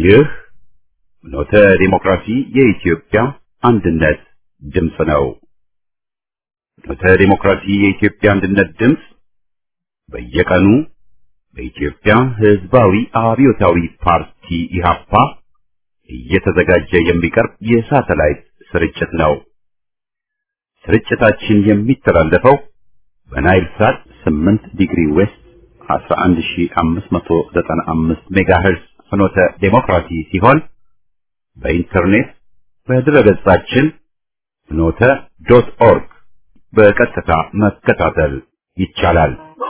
ይህ ኖተ ዲሞክራሲ የኢትዮጵያ አንድነት ድምፅ ነው። ኖተ ዲሞክራሲ የኢትዮጵያ አንድነት ድምፅ በየቀኑ በኢትዮጵያ ሕዝባዊ አብዮታዊ ፓርቲ ኢህአፓ እየተዘጋጀ የሚቀርብ የሳተላይት ስርጭት ነው። ስርጭታችን የሚተላለፈው በናይል ሳት 8 ዲግሪ ዌስት 11595 ሜጋሄርዝ ፍኖተ ዴሞክራሲ ሲሆን በኢንተርኔት በድረገጻችን ፍኖተ ዶት ኦርግ በቀጥታ መከታተል ይቻላል።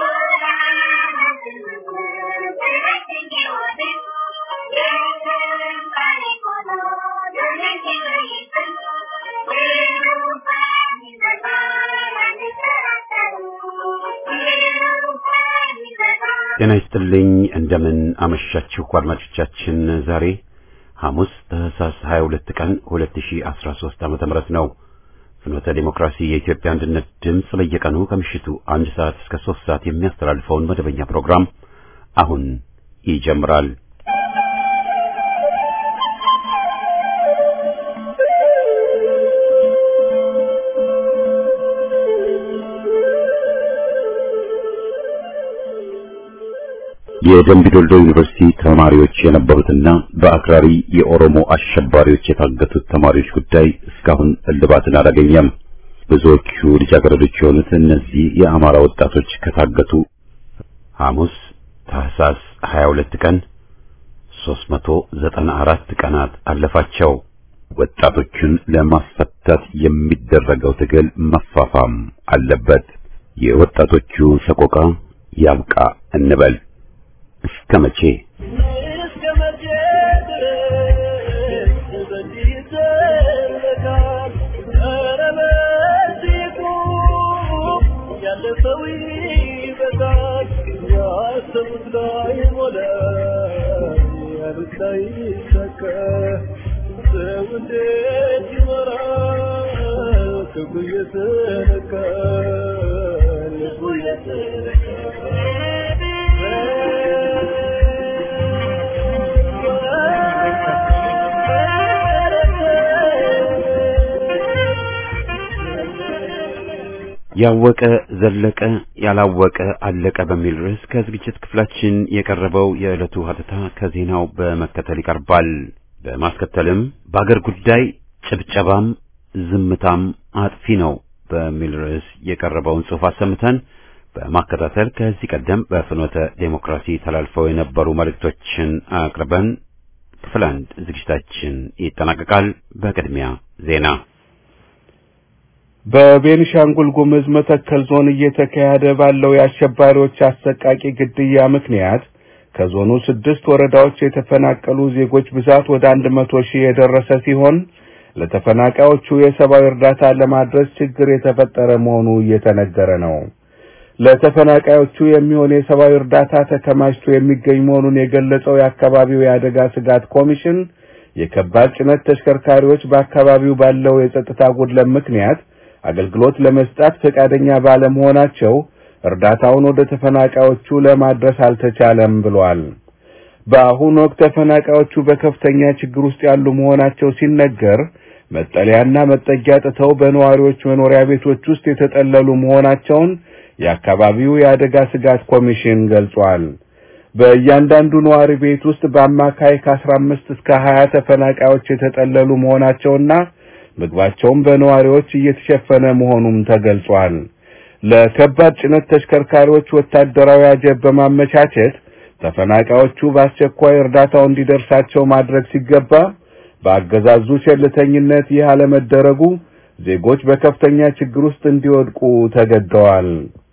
ጤና ይስጥልኝ። እንደምን አመሻችሁ አድማጮቻችን። ዛሬ ሐሙስ ታህሳስ 22 ቀን 2013 ዓመተ ምህረት ነው። ፍኖተ ዲሞክራሲ የኢትዮጵያ አንድነት ድምፅ በየቀኑ ከምሽቱ አንድ ሰዓት እስከ ሶስት ሰዓት የሚያስተላልፈውን መደበኛ ፕሮግራም አሁን ይጀምራል። የደምቢ ዶልዶ ዩኒቨርሲቲ ተማሪዎች የነበሩትና በአክራሪ የኦሮሞ አሸባሪዎች የታገቱት ተማሪዎች ጉዳይ እስካሁን እልባትን አላገኘም። ብዙዎቹ ልጃገረዶች የሆኑት እነዚህ የአማራ ወጣቶች ከታገቱ ሐሙስ ታህሳስ 22 ቀን 394 ቀናት አለፋቸው። ወጣቶቹን ለማስፈታት የሚደረገው ትግል መፋፋም አለበት። የወጣቶቹ ሰቆቃ ያብቃ እንበል። እስከ መቼ እስከ መቼ ድረስ በዚህ ይዘለቃል? ኧረ በዚህ ቁም፣ ያለፈው ይበቃል። ያሰቡት ላይ ሞላ፣ ያሉት ላይ ይሳካ። ሰው እንዴት ይኖራል? ክፉ እየተነካ ልቡ ያወቀ ዘለቀ ያላወቀ አለቀ በሚል ርዕስ ከዝግጅት ክፍላችን የቀረበው የዕለቱ ሀተታ ከዜናው በመከተል ይቀርባል። በማስከተልም በአገር ጉዳይ ጭብጨባም ዝምታም አጥፊ ነው በሚል ርዕስ የቀረበውን ጽሑፍ አሰምተን በማከታተል ከዚህ ቀደም በፍኖተ ዴሞክራሲ ተላልፈው የነበሩ መልእክቶችን አቅርበን ክፍል አንድ ዝግጅታችን ይጠናቀቃል። በቅድሚያ ዜና በቤኒሻንጉል ጉምዝ መተከል ዞን እየተካሄደ ባለው የአሸባሪዎች አሰቃቂ ግድያ ምክንያት ከዞኑ ስድስት ወረዳዎች የተፈናቀሉ ዜጎች ብዛት ወደ አንድ መቶ ሺህ የደረሰ ሲሆን ለተፈናቃዮቹ የሰብአዊ እርዳታ ለማድረስ ችግር የተፈጠረ መሆኑ እየተነገረ ነው። ለተፈናቃዮቹ የሚሆን የሰብአዊ እርዳታ ተከማችቶ የሚገኝ መሆኑን የገለጸው የአካባቢው የአደጋ ስጋት ኮሚሽን የከባድ ጭነት ተሽከርካሪዎች በአካባቢው ባለው የጸጥታ ጉድለት ምክንያት አገልግሎት ለመስጠት ፈቃደኛ ባለመሆናቸው እርዳታውን ወደ ተፈናቃዮቹ ለማድረስ አልተቻለም ብሏል። በአሁኑ ወቅት ተፈናቃዮቹ በከፍተኛ ችግር ውስጥ ያሉ መሆናቸው ሲነገር መጠለያና መጠጊያ ጥተው በነዋሪዎች መኖሪያ ቤቶች ውስጥ የተጠለሉ መሆናቸውን የአካባቢው የአደጋ ስጋት ኮሚሽን ገልጿል። በእያንዳንዱ ነዋሪ ቤት ውስጥ በአማካይ ከአስራ አምስት እስከ ሀያ ተፈናቃዮች የተጠለሉ መሆናቸውና ምግባቸውም በነዋሪዎች እየተሸፈነ መሆኑም ተገልጿል። ለከባድ ጭነት ተሽከርካሪዎች ወታደራዊ አጀብ በማመቻቸት ተፈናቃዮቹ በአስቸኳይ እርዳታው እንዲደርሳቸው ማድረግ ሲገባ በአገዛዙ ቸልተኝነት ይህ አለመደረጉ ዜጎች በከፍተኛ ችግር ውስጥ እንዲወድቁ ተገደዋል።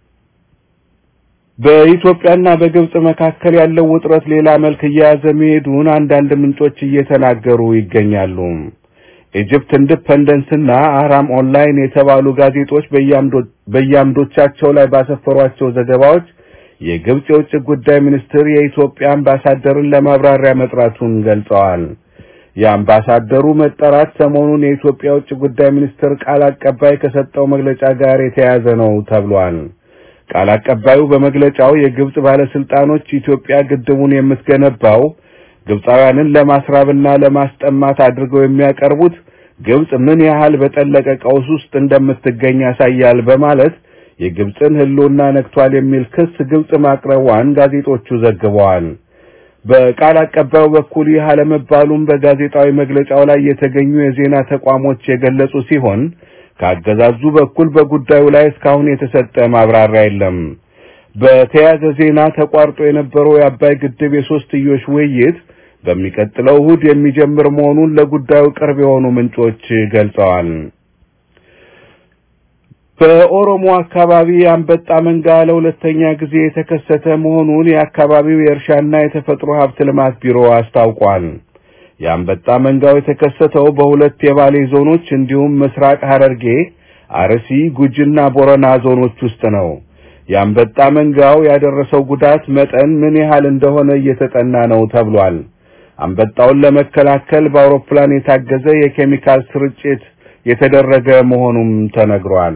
በኢትዮጵያና በግብጽ መካከል ያለው ውጥረት ሌላ መልክ እየያዘ መሄዱን አንዳንድ ምንጮች እየተናገሩ ይገኛሉ። ኢጅፕት ኢንዲፐንደንስ እና አህራም ኦንላይን የተባሉ ጋዜጦች በየአምዶቻቸው ላይ ባሰፈሯቸው ዘገባዎች የግብጽ የውጭ ጉዳይ ሚኒስትር የኢትዮጵያ አምባሳደርን ለማብራሪያ መጥራቱን ገልጸዋል። የአምባሳደሩ መጠራት ሰሞኑን የኢትዮጵያ የውጭ ጉዳይ ሚኒስትር ቃል አቀባይ ከሰጠው መግለጫ ጋር የተያያዘ ነው ተብሏል። ቃል አቀባዩ በመግለጫው የግብጽ ባለስልጣኖች ኢትዮጵያ ግድቡን የምትገነባው ግብፃውያንን ለማስራብና ለማስጠማት አድርገው የሚያቀርቡት ግብፅ ምን ያህል በጠለቀ ቀውስ ውስጥ እንደምትገኝ ያሳያል በማለት የግብፅን ሕልውና ነክቷል የሚል ክስ ግብፅ ማቅረቧን ጋዜጦቹ ዘግበዋል። በቃል አቀባዩ በኩል ይህ አለመባሉም በጋዜጣዊ መግለጫው ላይ የተገኙ የዜና ተቋሞች የገለጹ ሲሆን ከአገዛዙ በኩል በጉዳዩ ላይ እስካሁን የተሰጠ ማብራሪያ የለም። በተያያዘ ዜና ተቋርጦ የነበረው የአባይ ግድብ የሶስትዮሽ ውይይት በሚቀጥለው እሁድ የሚጀምር መሆኑን ለጉዳዩ ቅርብ የሆኑ ምንጮች ገልጸዋል። በኦሮሞ አካባቢ የአንበጣ መንጋ ለሁለተኛ ጊዜ የተከሰተ መሆኑን የአካባቢው የእርሻና የተፈጥሮ ሀብት ልማት ቢሮ አስታውቋል። የአንበጣ መንጋው የተከሰተው በሁለት የባሌ ዞኖች እንዲሁም ምስራቅ ሐረርጌ፣ አርሲ፣ ጉጂና ቦረና ዞኖች ውስጥ ነው። የአንበጣ መንጋው ያደረሰው ጉዳት መጠን ምን ያህል እንደሆነ እየተጠና ነው ተብሏል። አንበጣውን ለመከላከል በአውሮፕላን የታገዘ የኬሚካል ስርጭት የተደረገ መሆኑም ተነግሯል።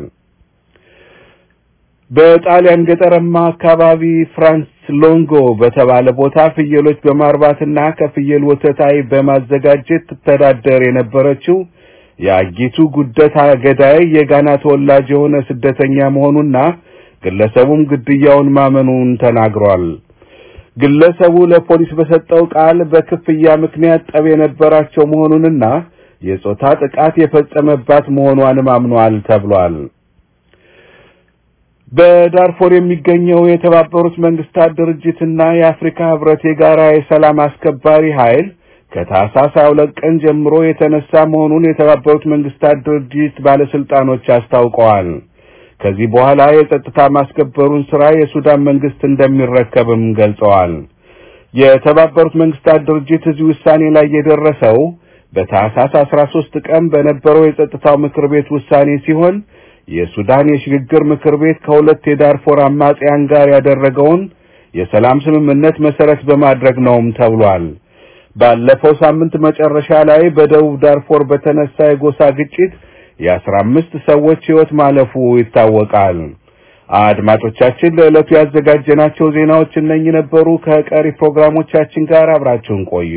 በጣሊያን ገጠራማ አካባቢ ፍራንስ ሎንጎ በተባለ ቦታ ፍየሎች በማርባትና ከፍየል ወተት አይብ በማዘጋጀት ትተዳደር የነበረችው የአጊቱ ጉደታ ገዳይ የጋና ተወላጅ የሆነ ስደተኛ መሆኑና ግለሰቡም ግድያውን ማመኑን ተናግሯል። ግለሰቡ ለፖሊስ በሰጠው ቃል በክፍያ ምክንያት ጠብ የነበራቸው መሆኑንና የጾታ ጥቃት የፈጸመባት መሆኗንም አምኗል ተብሏል። በዳርፎር የሚገኘው የተባበሩት መንግስታት ድርጅትና የአፍሪካ ህብረት የጋራ የሰላም አስከባሪ ኃይል ከታህሳስ 22 ቀን ጀምሮ የተነሳ መሆኑን የተባበሩት መንግስታት ድርጅት ባለስልጣኖች አስታውቀዋል። ከዚህ በኋላ የጸጥታ ማስከበሩን ስራ የሱዳን መንግስት እንደሚረከብም ገልጸዋል። የተባበሩት መንግስታት ድርጅት እዚህ ውሳኔ ላይ የደረሰው በታህሳስ 13 ቀን በነበረው የጸጥታው ምክር ቤት ውሳኔ ሲሆን የሱዳን የሽግግር ምክር ቤት ከሁለት የዳርፎር አማጽያን ጋር ያደረገውን የሰላም ስምምነት መሰረት በማድረግ ነውም ተብሏል። ባለፈው ሳምንት መጨረሻ ላይ በደቡብ ዳርፎር በተነሳ የጎሳ ግጭት የአስራ አምስት ሰዎች ሕይወት ማለፉ ይታወቃል። አድማጮቻችን ለዕለቱ ያዘጋጀናቸው ዜናዎች እነኚህ ነበሩ። ከቀሪ ፕሮግራሞቻችን ጋር አብራችሁን ቆዩ።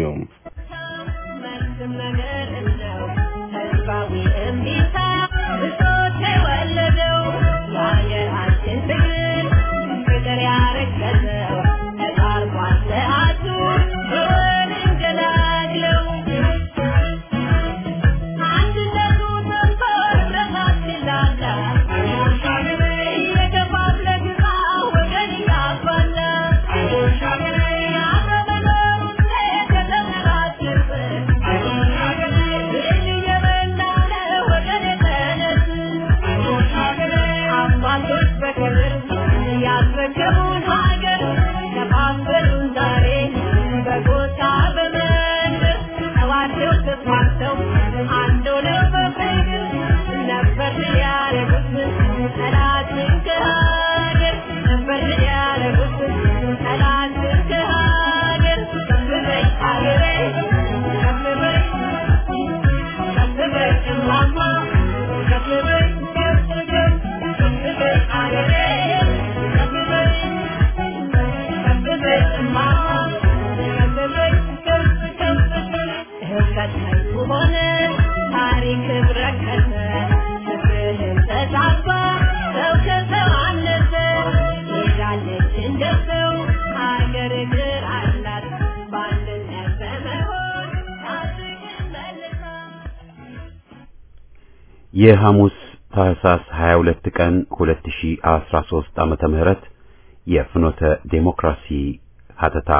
የሐሙስ ታህሳስ 22 ቀን 2013 ዓመተ ምህረት የፍኖተ ዴሞክራሲ ሀተታ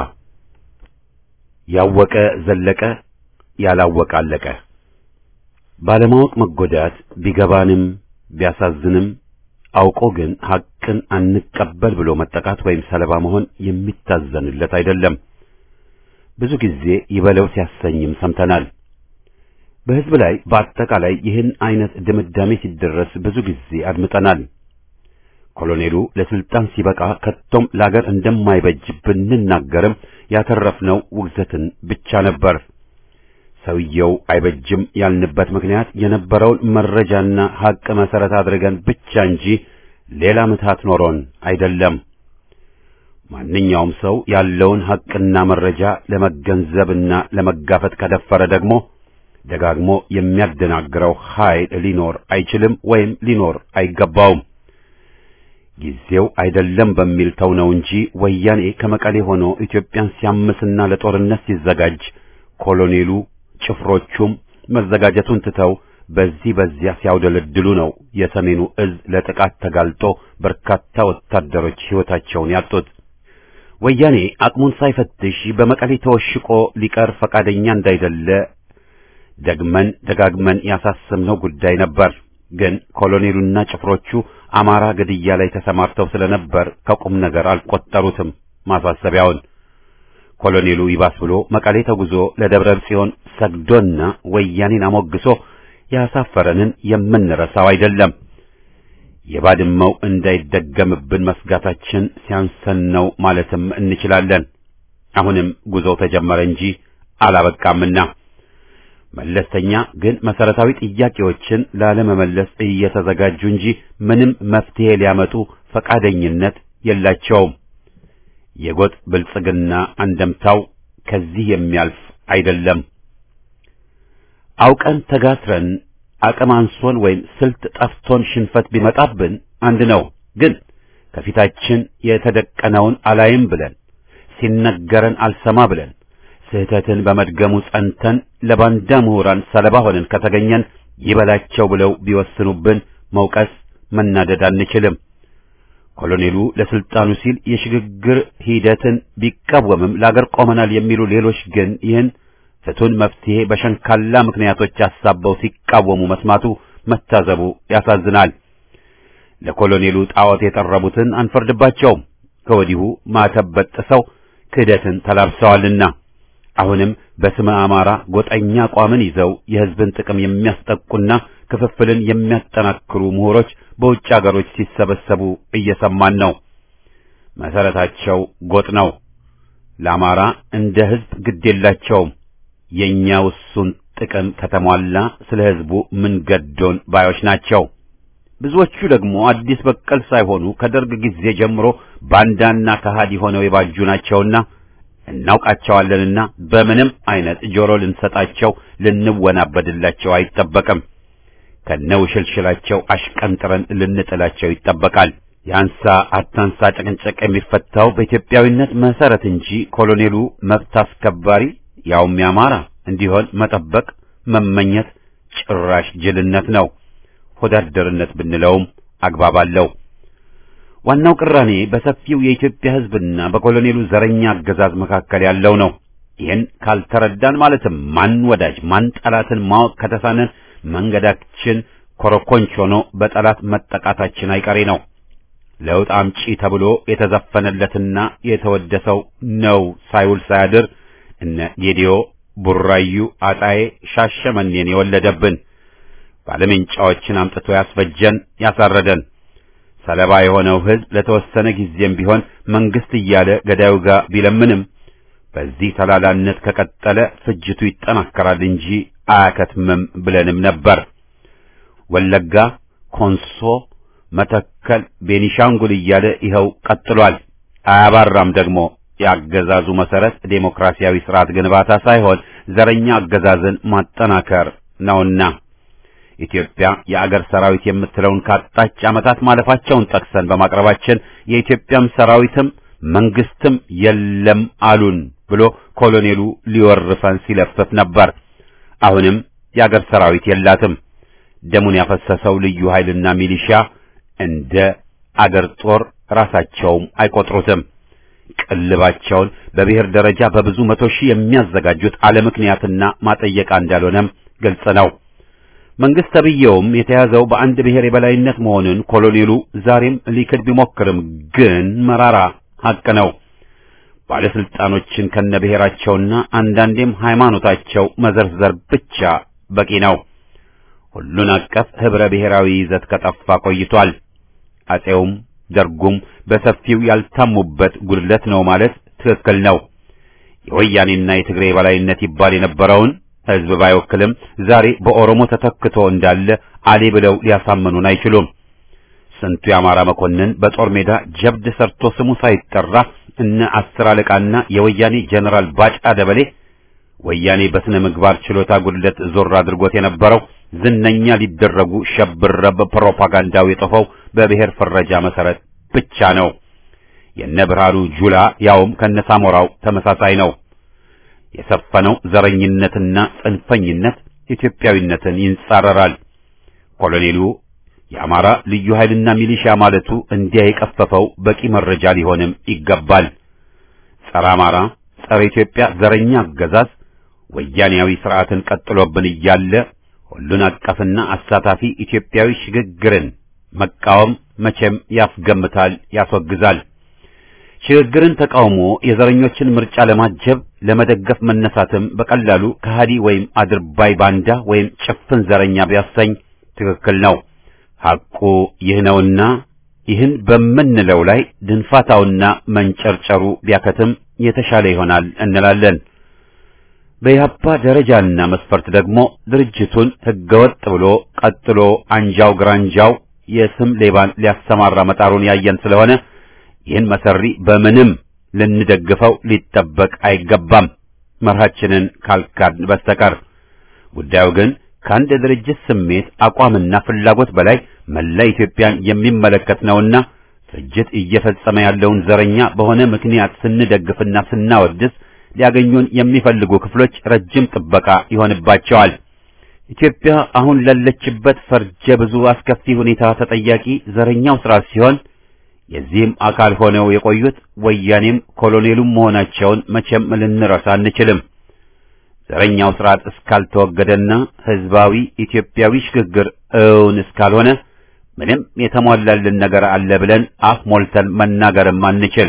ያወቀ ዘለቀ ያላወቀ አለቀ። ባለማወቅ መጎዳት ቢገባንም ቢያሳዝንም አውቆ ግን ሐቅን አንቀበል ብሎ መጠቃት ወይም ሰለባ መሆን የሚታዘንለት አይደለም። ብዙ ጊዜ ይበለው ሲያሰኝም ሰምተናል። በሕዝብ ላይ በአጠቃላይ ይህን አይነት ድምዳሜ ሲደረስ ብዙ ጊዜ አድምጠናል። ኮሎኔሉ ለስልጣን ሲበቃ ከቶም ለአገር እንደማይበጅ ብንናገርም ያተረፍነው ውግዘትን ብቻ ነበር። ሰውየው አይበጅም ያልንበት ምክንያት የነበረውን መረጃና ሐቅ መሰረት አድርገን ብቻ እንጂ ሌላ ምትሃት ኖሮን አይደለም። ማንኛውም ሰው ያለውን ሐቅና መረጃ ለመገንዘብና ለመጋፈጥ ከደፈረ ደግሞ ደጋግሞ የሚያደናግረው ኃይል ሊኖር አይችልም ወይም ሊኖር አይገባውም። ጊዜው አይደለም በሚል ተው ነው እንጂ ወያኔ ከመቀሌ ሆኖ ኢትዮጵያን ሲያምስና ለጦርነት ሲዘጋጅ ኮሎኔሉ ጭፍሮቹም መዘጋጀቱን ትተው በዚህ በዚያ ሲያውደለድሉ ነው የሰሜኑ እዝ ለጥቃት ተጋልጦ በርካታ ወታደሮች ሕይወታቸውን ያጡት። ወያኔ አቅሙን ሳይፈትሽ በመቀሌ ተወሽቆ ሊቀር ፈቃደኛ እንዳይደለ ደግመን ደጋግመን ያሳሰብነው ጉዳይ ነበር። ግን ኮሎኔሉና ጭፍሮቹ አማራ ግድያ ላይ ተሰማርተው ስለነበር ከቁም ነገር አልቆጠሩትም ማሳሰቢያውን። ኮሎኔሉ ይባስ ብሎ መቀሌ ተጉዞ ለደብረ ጽዮን ሰግዶና ወያኔን አሞግሶ ያሳፈረንን የምንረሳው አይደለም። የባድመው እንዳይደገምብን መስጋታችን ሲያንሰን ነው ማለትም እንችላለን። አሁንም ጉዞው ተጀመረ እንጂ አላበቃምና መለስተኛ ግን መሰረታዊ ጥያቄዎችን ላለመመለስ እየተዘጋጁ እንጂ ምንም መፍትሄ ሊያመጡ ፈቃደኝነት የላቸውም። የጎጥ ብልጽግና አንደምታው ከዚህ የሚያልፍ አይደለም። አውቀን ተጋትረን አቅም አንሶን ወይም ስልት ጠፍቶን ሽንፈት ቢመጣብን አንድ ነው። ግን ከፊታችን የተደቀነውን አላይም ብለን ሲነገረን አልሰማ ብለን ስህተትን በመድገሙ ጸንተን ለባንዳ ምሁራን ሰለባ ሆነን ከተገኘን ይበላቸው ብለው ቢወስኑብን መውቀስ መናደድ አንችልም። ኮሎኔሉ ለስልጣኑ ሲል የሽግግር ሂደትን ቢቃወምም ለአገር ቆመናል የሚሉ ሌሎች ግን ይህን ፍቱን መፍትሄ በሸንካላ ምክንያቶች አሳበው ሲቃወሙ መስማቱ መታዘቡ ያሳዝናል። ለኮሎኔሉ ጣዖት የጠረቡትን አንፈርድባቸውም። ከወዲሁ ማተብ በጥሰው ክህደትን ተላብሰዋልና አሁንም በስመ አማራ ጎጠኛ አቋምን ይዘው የሕዝብን ጥቅም የሚያስጠቁና ክፍፍልን የሚያጠናክሩ ምሁሮች በውጭ አገሮች ሲሰበሰቡ እየሰማን ነው። መሰረታቸው ጎጥ ነው። ለአማራ እንደ ሕዝብ ግድ የላቸውም። የኛ ውሱን ጥቅም ከተሟላ ስለ ሕዝቡ ምን ገዶን ባዮች ናቸው። ብዙዎቹ ደግሞ አዲስ በቀል ሳይሆኑ ከደርግ ጊዜ ጀምሮ ባንዳና ከሃዲ ሆነው የባጁ ናቸውና እናውቃቸዋለንና በምንም አይነት ጆሮ ልንሰጣቸው ልንወናበድላቸው አይጠበቅም። ከነውሽልሽላቸው አሽቀንጥረን ልንጥላቸው ይጠበቃል። የአንሳ አታንሳ ጭቅንጭቅ የሚፈታው በኢትዮጵያዊነት መሰረት እንጂ ኮሎኔሉ መብት አስከባሪ ያውም ያማራ እንዲሆን መጠበቅ መመኘት ጭራሽ ጅልነት ነው። ሆዳደርነት ብንለውም አግባብ አለው። ዋናው ቅራኔ በሰፊው የኢትዮጵያ ሕዝብና በኮሎኔሉ ዘረኛ አገዛዝ መካከል ያለው ነው። ይህን ካልተረዳን ማለትም ማን ወዳጅ ማን ጠላትን ማወቅ ከተሳነን መንገዳችን ኮረኮንች ሆኖ በጠላት መጠቃታችን አይቀሬ ነው። ለውጥ አምጪ ተብሎ የተዘፈነለትና የተወደሰው ነው ሳይውል ሳያድር እነ ጌዲዮ፣ ቡራዩ፣ አጣዬ፣ ሻሸመኔን የወለደብን ባለሜንጫዎችን አምጥቶ ያስፈጀን ያሳረደን ሰለባ የሆነው ሕዝብ ለተወሰነ ጊዜም ቢሆን መንግስት እያለ ገዳዩ ጋር ቢለምንም በዚህ ተላላነት ከቀጠለ ፍጅቱ ይጠናከራል እንጂ አያከትምም ብለንም ነበር። ወለጋ፣ ኮንሶ፣ መተከል፣ ቤኒሻንጉል እያለ ይኸው ቀጥሏል። አያባራም ደግሞ የአገዛዙ መሰረት ዴሞክራሲያዊ ስርዓት ግንባታ ሳይሆን ዘረኛ አገዛዝን ማጠናከር ነውና ኢትዮጵያ የአገር ሰራዊት የምትለውን ካጣች ዓመታት ማለፋቸውን ጠቅሰን በማቅረባችን የኢትዮጵያም ሰራዊትም መንግስትም የለም አሉን ብሎ ኮሎኔሉ ሊወርፈን ሲለፍፍ ነበር። አሁንም የአገር ሰራዊት የላትም። ደሙን ያፈሰሰው ልዩ ኃይልና ሚሊሻ እንደ አገር ጦር ራሳቸውም አይቆጥሩትም። ቅልባቸውን በብሔር ደረጃ በብዙ መቶ ሺህ የሚያዘጋጁት አለ ምክንያትና ማጠየቃ እንዳልሆነም ግልጽ ነው። መንግስት ተብዬውም የተያዘው በአንድ ብሔር የበላይነት መሆኑን ኮሎኔሉ ዛሬም ሊክድ ቢሞክርም ግን መራራ ሐቅ ነው። ባለስልጣኖችን ከነብሔራቸውና አንዳንዴም ሃይማኖታቸው መዘርዘር ብቻ በቂ ነው። ሁሉን አቀፍ ህብረ ብሔራዊ ይዘት ከጠፋ ቆይቷል። አጼውም ደርጉም በሰፊው ያልታሙበት ጉድለት ነው ማለት ትክክል ነው። የወያኔና የትግሬ የበላይነት ይባል የነበረውን ህዝብ ባይወክልም ዛሬ በኦሮሞ ተተክቶ እንዳለ አሌ ብለው ሊያሳምኑን አይችሉም። ስንቱ የአማራ መኮንን በጦር ሜዳ ጀብድ ሰርቶ ስሙ ሳይጠራ እነ አስር አለቃና የወያኔ ጀነራል ባጫ ደበሌ ወያኔ በስነ ምግባር ችሎታ ጉድለት ዞር አድርጎት የነበረው ዝነኛ ሊደረጉ ሸብረብ ፕሮፓጋንዳው የጠፈው በብሔር ፍረጃ መሰረት ብቻ ነው። የነ ብርሃኑ ጁላ ያውም ከነሳሞራው ተመሳሳይ ነው። የሰፈነው ዘረኝነትና ጽንፈኝነት ኢትዮጵያዊነትን ይንጻረራል። ኮሎኔሉ የአማራ ልዩ ኃይልና ሚሊሻ ማለቱ እንዲያ የቀፈፈው በቂ መረጃ ሊሆንም ይገባል። ጸረ አማራ፣ ጸረ ኢትዮጵያ ዘረኛ አገዛዝ ወያኔያዊ ስርዓትን ቀጥሎብን እያለ ሁሉን አቀፍና አሳታፊ ኢትዮጵያዊ ሽግግርን መቃወም መቼም ያስገምታል፣ ያስወግዛል። ሽግግርን ተቃውሞ የዘረኞችን ምርጫ ለማጀብ ለመደገፍ መነሳትም በቀላሉ ከሃዲ ወይም አድርባይ ባንዳ ወይም ጭፍን ዘረኛ ቢያሰኝ ትክክል ነው። ሐቁ ይህ ነውና ይህን በምንለው ላይ ድንፋታውና መንጨርጨሩ ቢያከትም የተሻለ ይሆናል እንላለን። በኢህአፓ ደረጃና መስፈርት ደግሞ ድርጅቱን ህገወጥ ብሎ ቀጥሎ አንጃው ግራንጃው የስም ሌባን ሊያሰማራ መጣሩን ያየን ስለሆነ ይህን መሰሪ በምንም ልንደግፈው ሊጠበቅ አይገባም፣ መርሃችንን ካልካድን በስተቀር። ጉዳዩ ግን ከአንድ ድርጅት ስሜት አቋምና ፍላጎት በላይ መላ ኢትዮጵያን የሚመለከት ነውና ፍጅት እየፈጸመ ያለውን ዘረኛ በሆነ ምክንያት ስንደግፍና ስናወድስ ሊያገኙን የሚፈልጉ ክፍሎች ረጅም ጥበቃ ይሆንባቸዋል። ኢትዮጵያ አሁን ላለችበት ፈርጀ ብዙ አስከፊ ሁኔታ ተጠያቂ ዘረኛው ስርዓት ሲሆን የዚህም አካል ሆነው የቆዩት ወያኔም ኮሎኔሉም መሆናቸውን መቼም ልንረሳ አንችልም። ዘረኛው ስርዓት እስካልተወገደና ህዝባዊ ኢትዮጵያዊ ሽግግር እውን እስካልሆነ ምንም የተሟላልን ነገር አለ ብለን አፍ ሞልተን መናገርም አንችል።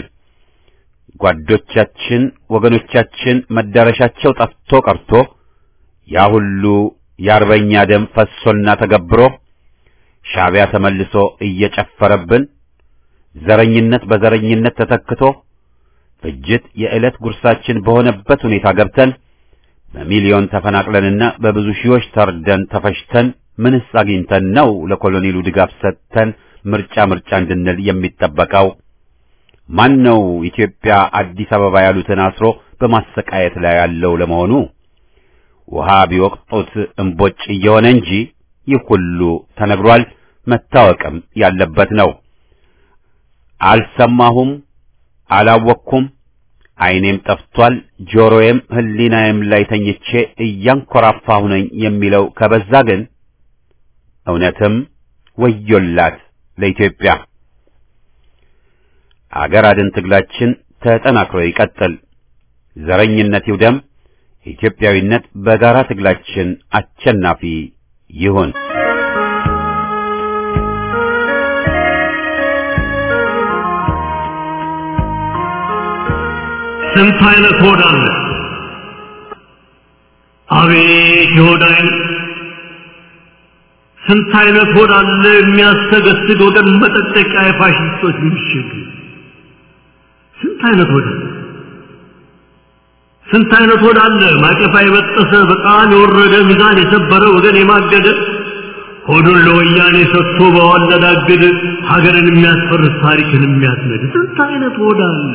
ጓዶቻችን፣ ወገኖቻችን መዳረሻቸው ጠፍቶ ቀርቶ ያ ሁሉ የአርበኛ ደም ፈሶና ተገብሮ ሻዕቢያ ተመልሶ እየጨፈረብን ዘረኝነት በዘረኝነት ተተክቶ ፍጅት የዕለት ጉርሳችን በሆነበት ሁኔታ ገብተን በሚሊዮን ተፈናቅለንና በብዙ ሺዎች ተርደን ተፈሽተን ምንስ አግኝተን ነው ለኮሎኔሉ ድጋፍ ሰጥተን ምርጫ ምርጫ እንድንል የሚጠበቀው? ማን ነው ኢትዮጵያ አዲስ አበባ ያሉትን አስሮ በማሰቃየት ላይ ያለው ለመሆኑ? ውሃ ቢወቅጡት እምቦጭ እየሆነ እንጂ ይህ ሁሉ ተነግሯል፣ መታወቅም ያለበት ነው። አልሰማሁም፣ አላወቅኩም፣ ዓይኔም ጠፍቷል፣ ጆሮዬም ሕሊናዬም ላይ ተኝቼ እያንኮራፋሁ ነኝ የሚለው ከበዛ ግን እውነትም ወዮላት ለኢትዮጵያ። አገር አድን ትግላችን ተጠናክሮ ይቀጥል። ዘረኝነት ይውደም። ኢትዮጵያዊነት በጋራ ትግላችን አሸናፊ ይሁን። ስንት አይነት ሆድ አለ! አቤት የሆድ አይነት! ስንት አይነት ሆድ አለ የሚያሰገስግ ወገን መጠጠቂያ የፋሽስቶች ምሽግ! ስንት አይነት ሆድ አለ! ስንት አይነት ሆድ አለ ማቀፋ የበጠሰ በጣም የወረደ ሚዛን የሰበረ ወገን የማገደ ሆዱን ለወያኔ ሰጥቶ በዋለዳግድ ሀገርን የሚያስፈርስ ታሪክን የሚያስነድ ስንት አይነት ሆድ አለ!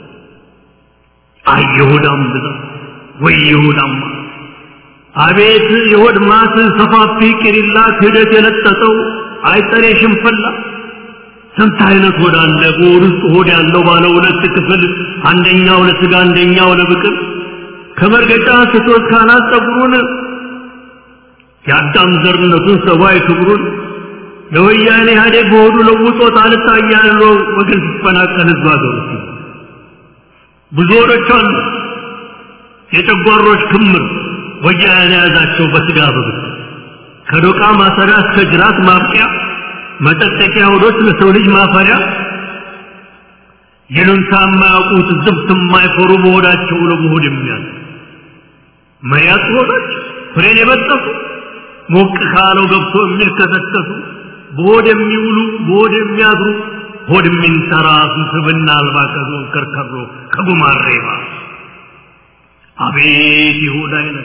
አይ የሆዳም ብዛት ወይ የሆዳም አቤት የሆድ ማት ሰፋፊ ቅሪላ ክህደት የለጠጠው አይጠሬ ሽንፈላ ስንት አይነት ሆድ አለ በሆድ ውስጥ ሆድ ያለው ባለ ሁለት ክፍል አንደኛው ለስጋ አንደኛው ለብቅል ከመርገጫ ስቶት ካናት ጸጉሩን የአዳም ዘርነቱን ሰብአዊ ክብሩን ለወያኔ ኢህአዴግ በሆዱ ለውጦት አልታያለው ወገን ሲፈናቀል ህዝብ አገሩ ብዙ ሆዶች አሉ የጨጓሮች ክምር ወያኔ የያዛቸው በስጋ በብት ከዶቃ ማሰሪያ እስከ ጅራት ማብቂያ መጠጠቂያ ሆዶች ለሰው ልጅ ማፈሪያ ይሉንታ የማያውቁት ዝብት የማይፈሩ በሆዳቸው ለመሆድ የሚያዝ መያዝ ሆዶች ፍሬን የበጠሱ ሞቅ ካለው ገብቶ የሚልከሰከሱ በሆድ የሚውሉ በሆድ የሚያድሩ ሆድ የሚንተራሱ ስብና አልባ ከዞን ከርከሮ ከጉማሬባ አቤት የሆድ አይነት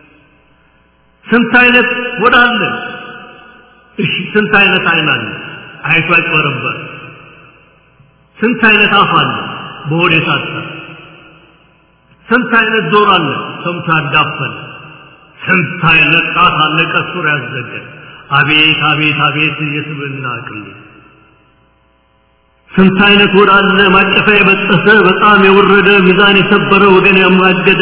ስንት አይነት ሆድ አለ እሺ ስንት አይነት አይን አለ አይቶ አይቀበረበር ስንት አይነት አፍ አለ በሆድ የታሰረ ስንት አይነት ጆሮ አለ ሰምቶ ያዳፈን ስንት አይነት ጣት አለ ቀሱር ያዘገ አቤት አቤት አቤት የስብና ቅሌ ስንት አይነት ሆድ አለ ማቀፋ የበጠሰ በጣም የወረደ ሚዛን የሰበረ ወገን ያማገደ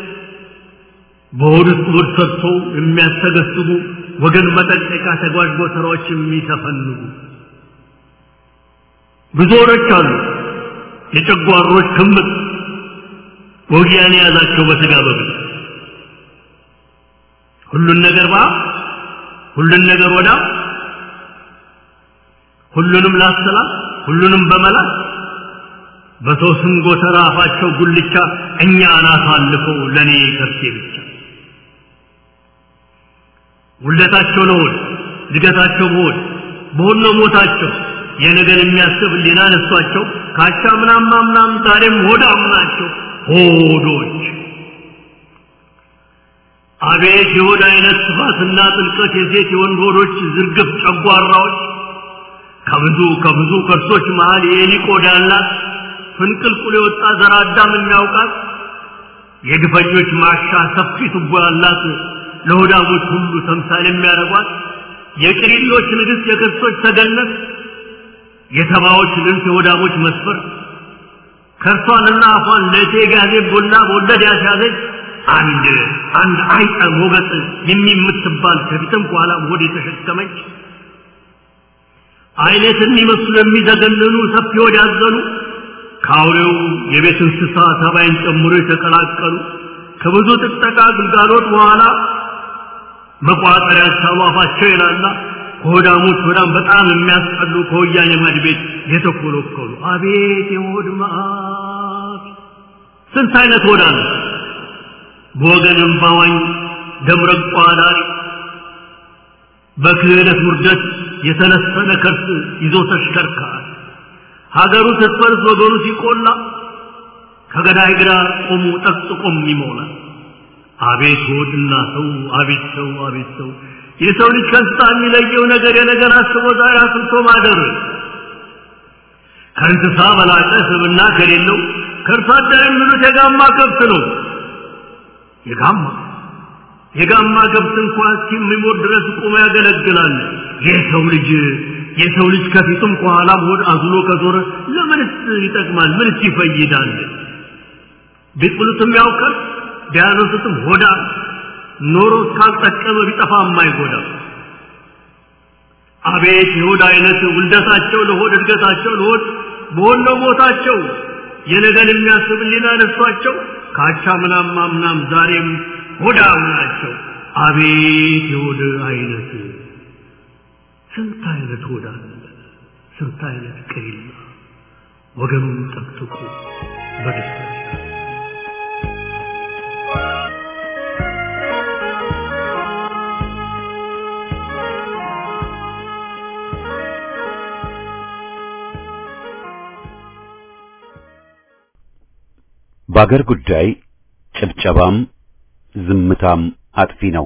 በሆድ ውስጥ ሆድ ሰጥቶ የሚያስተገስቡ ወገን መጠቀቂያ ተጓዥ ጎተራዎች የሚተፈንጉ ብዙ ሆዶች አሉ የጨጓሮች ክምር ወጊያን የያዛቸው በስጋ በብል ሁሉን ነገር ባ ሁሉን ነገር ወዳ ሁሉንም ላሰላ ሁሉንም በመላት በሰው ስም ጎተራ አፋቸው ጉልቻ እኛ አናት አልፈው ለእኔ ከርሴ ብቻ ውለታቸው ለሆድ እድገታቸው በሆድ በሆድ ነው ሞታቸው የነገር የሚያስብ ሊና ነሷቸው ካቻ ምናም ምናም ዛሬም ሆዳም ናቸው ሆዶች አቤት የሆድ አይነት ስፋትና ጥልቀት የሴት የወንድ ሆዶች ዝርግፍ ጨጓራዎች ከብዙ ከብዙ ከርሶች መሃል የኤሊ ቆዳ ያላት ፍንቅልቁል የወጣ ዘር አዳም የሚያውቃት የግፈኞች ማሻ ሰፊ ቱቦ ያላት ለሆዳሞች ሁሉ ተምሳሌ የሚያደርጓት የቅሪሎች ንግሥት የክርስቶች ተገነት የተባዎች ልንት የሆዳሞች መስፈር ከርሷንና አፏን ለእቴ ጋዜ ቦላ በወለድ ያስያዘች አንድ አንድ አይጠ ሞገጥ የሚምትባል ከፊትም ከኋላም ሆድ የተሸከመች አይነት የሚመስሉ የሚዘገንኑ ሰፊ ሆድ ያዘኑ ከአውሬው የቤት እንስሳ ተባይን ጨምሮ የተቀላቀሉ ከብዙ ጥጠቃ ግልጋሎት በኋላ መቋጠሪያ ሳሉ አፋቸው ይላላ ከሆዳሞች ሆዳም በጣም የሚያስጠሉ ከወያኔ ማድ ቤት የተኮለኮሉ አቤት የሆድ መዓት ስንት አይነት ሆዳ ነው በወገንም ባዋኝ ደምረቋ ዳሪ በክህደት ውርደት የተነሰነ ከርስ ይዞ ተሽከርካሪ ሀገሩ ስትፈርስ ወገኑ ሲቆላ ከገዳይ ግራ ቆሙ ጠቅጥቆም ይሞላል አቤት ሆድና ሰው አቤት ሰው አቤት ሰው የሰው ልጅ ከእንስሳ የሚለየው ነገር የነገር አስቦ ዛሬ አስብቶ ማደር ከእንስሳ በላቀ ስብና ከሌለው ከእርሷ አደር የሚሉት የጋማ ከብት ነው የጋማ የጋማ ከብት እንኳን እስኪሞት ድረስ ቆሞ ያገለግላል የሰው ልጅ የሰው ልጅ ከፊቱም ከኋላም ሆድ አዝሎ ከዞረ ለምንስ ይጠቅማል ምንስ ይፈይዳል ቢጥሉትም ያውቃል ቢያነሱትም ሆዳ ኖሮ እስካልጠቀመ ቢጠፋ የማይጎዳ አቤት የሆድ አይነት ውልደታቸው ለሆድ እድገታቸው ለሆድ በሆነ ሞታቸው የነገን የሚያስብ ሊና ነሷቸው ካቻ ምናም ማምናም ዛሬም ሆዳም ናቸው አቤት የሆድ አይነት ስንት አይነት ሆዳ ስንት አይነት ቅሪላ ወገኑን ጠቅጥቁ በደስታ በአገር ጉዳይ ጭብጨባም ዝምታም አጥፊ ነው።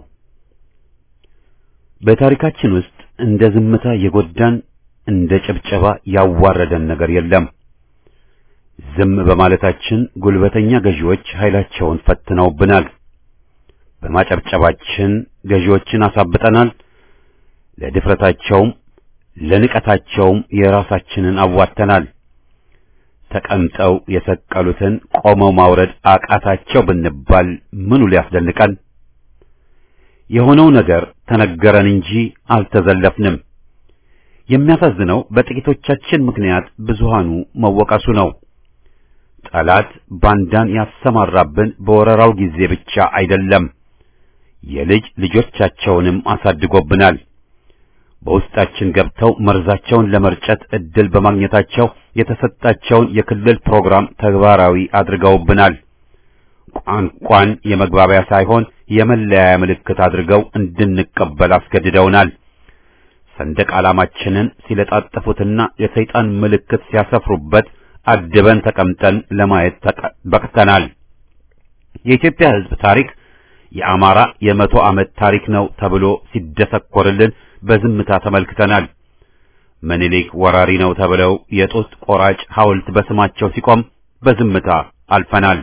በታሪካችን ውስጥ እንደ ዝምታ የጎዳን እንደ ጭብጨባ ያዋረደን ነገር የለም። ዝም በማለታችን ጉልበተኛ ገዢዎች ኃይላቸውን ፈትነውብናል። በማጨብጨባችን ገዢዎችን አሳብጠናል። ለድፍረታቸውም ለንቀታቸውም የራሳችንን አዋተናል። ተቀምጠው የሰቀሉትን ቆመው ማውረድ አቃታቸው ብንባል ምኑ ሊያስደንቀን? የሆነው ነገር ተነገረን እንጂ አልተዘለፍንም። የሚያሳዝነው በጥቂቶቻችን ምክንያት ብዙሃኑ መወቀሱ ነው። ጠላት ባንዳን ያሰማራብን በወረራው ጊዜ ብቻ አይደለም፣ የልጅ ልጆቻቸውንም አሳድጎብናል። በውስጣችን ገብተው መርዛቸውን ለመርጨት እድል በማግኘታቸው የተሰጣቸውን የክልል ፕሮግራም ተግባራዊ አድርገውብናል። ቋንቋን የመግባቢያ ሳይሆን የመለያያ ምልክት አድርገው እንድንቀበል አስገድደውናል። ሰንደቅ ዓላማችንን ሲለጣጠፉትና የሰይጣን ምልክት ሲያሰፍሩበት አድበን ተቀምጠን ለማየት በቅተናል። የኢትዮጵያ ሕዝብ ታሪክ የአማራ የመቶ ዓመት ታሪክ ነው ተብሎ ሲደሰኮርልን በዝምታ ተመልክተናል። ምኒልክ ወራሪ ነው ተብለው የጡት ቆራጭ ሐውልት በስማቸው ሲቆም በዝምታ አልፈናል።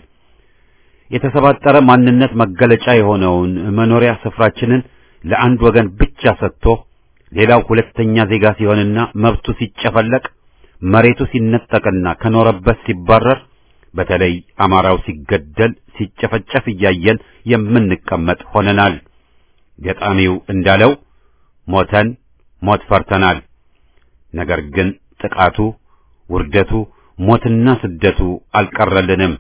የተሰባጠረ ማንነት መገለጫ የሆነውን መኖሪያ ስፍራችንን ለአንድ ወገን ብቻ ሰጥቶ ሌላው ሁለተኛ ዜጋ ሲሆንና መብቱ ሲጨፈለቅ መሬቱ ሲነጠቅና ከኖረበት ሲባረር በተለይ አማራው ሲገደል ሲጨፈጨፍ እያየን የምንቀመጥ ሆነናል። ገጣሚው እንዳለው ሞተን ሞት ፈርተናል። ነገር ግን ጥቃቱ፣ ውርደቱ፣ ሞትና ስደቱ አልቀረልንም።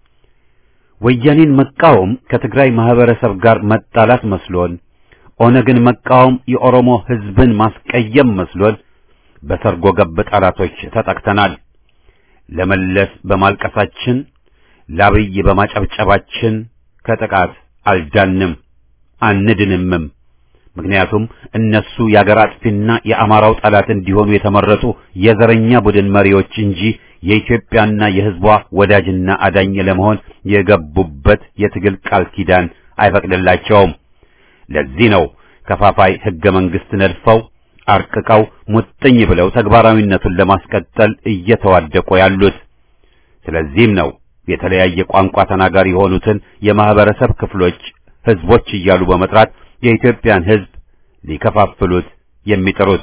ወያኔን መቃወም ከትግራይ ማህበረሰብ ጋር መጣላት መስሎን፣ ኦነግን መቃወም የኦሮሞ ሕዝብን ማስቀየም መስሎን በሰርጎ ገብ ጠላቶች ተጠቅተናል። ለመለስ በማልቀሳችን ለአብይ በማጨብጨባችን ከጥቃት አልዳንም አንድንምም። ምክንያቱም እነሱ የአገር አጥፊና የአማራው ጠላት እንዲሆኑ የተመረጡ የዘረኛ ቡድን መሪዎች እንጂ የኢትዮጵያና የሕዝቧ ወዳጅና አዳኝ ለመሆን የገቡበት የትግል ቃል ኪዳን አይፈቅድላቸውም። ለዚህ ነው ከፋፋይ ሕገ መንግሥት ነድፈው አርቅቀው ሙጥኝ ብለው ተግባራዊነቱን ለማስቀጠል እየተዋደቁ ያሉት። ስለዚህም ነው የተለያየ ቋንቋ ተናጋሪ የሆኑትን የማህበረሰብ ክፍሎች ህዝቦች እያሉ በመጥራት የኢትዮጵያን ህዝብ ሊከፋፍሉት የሚጥሩት።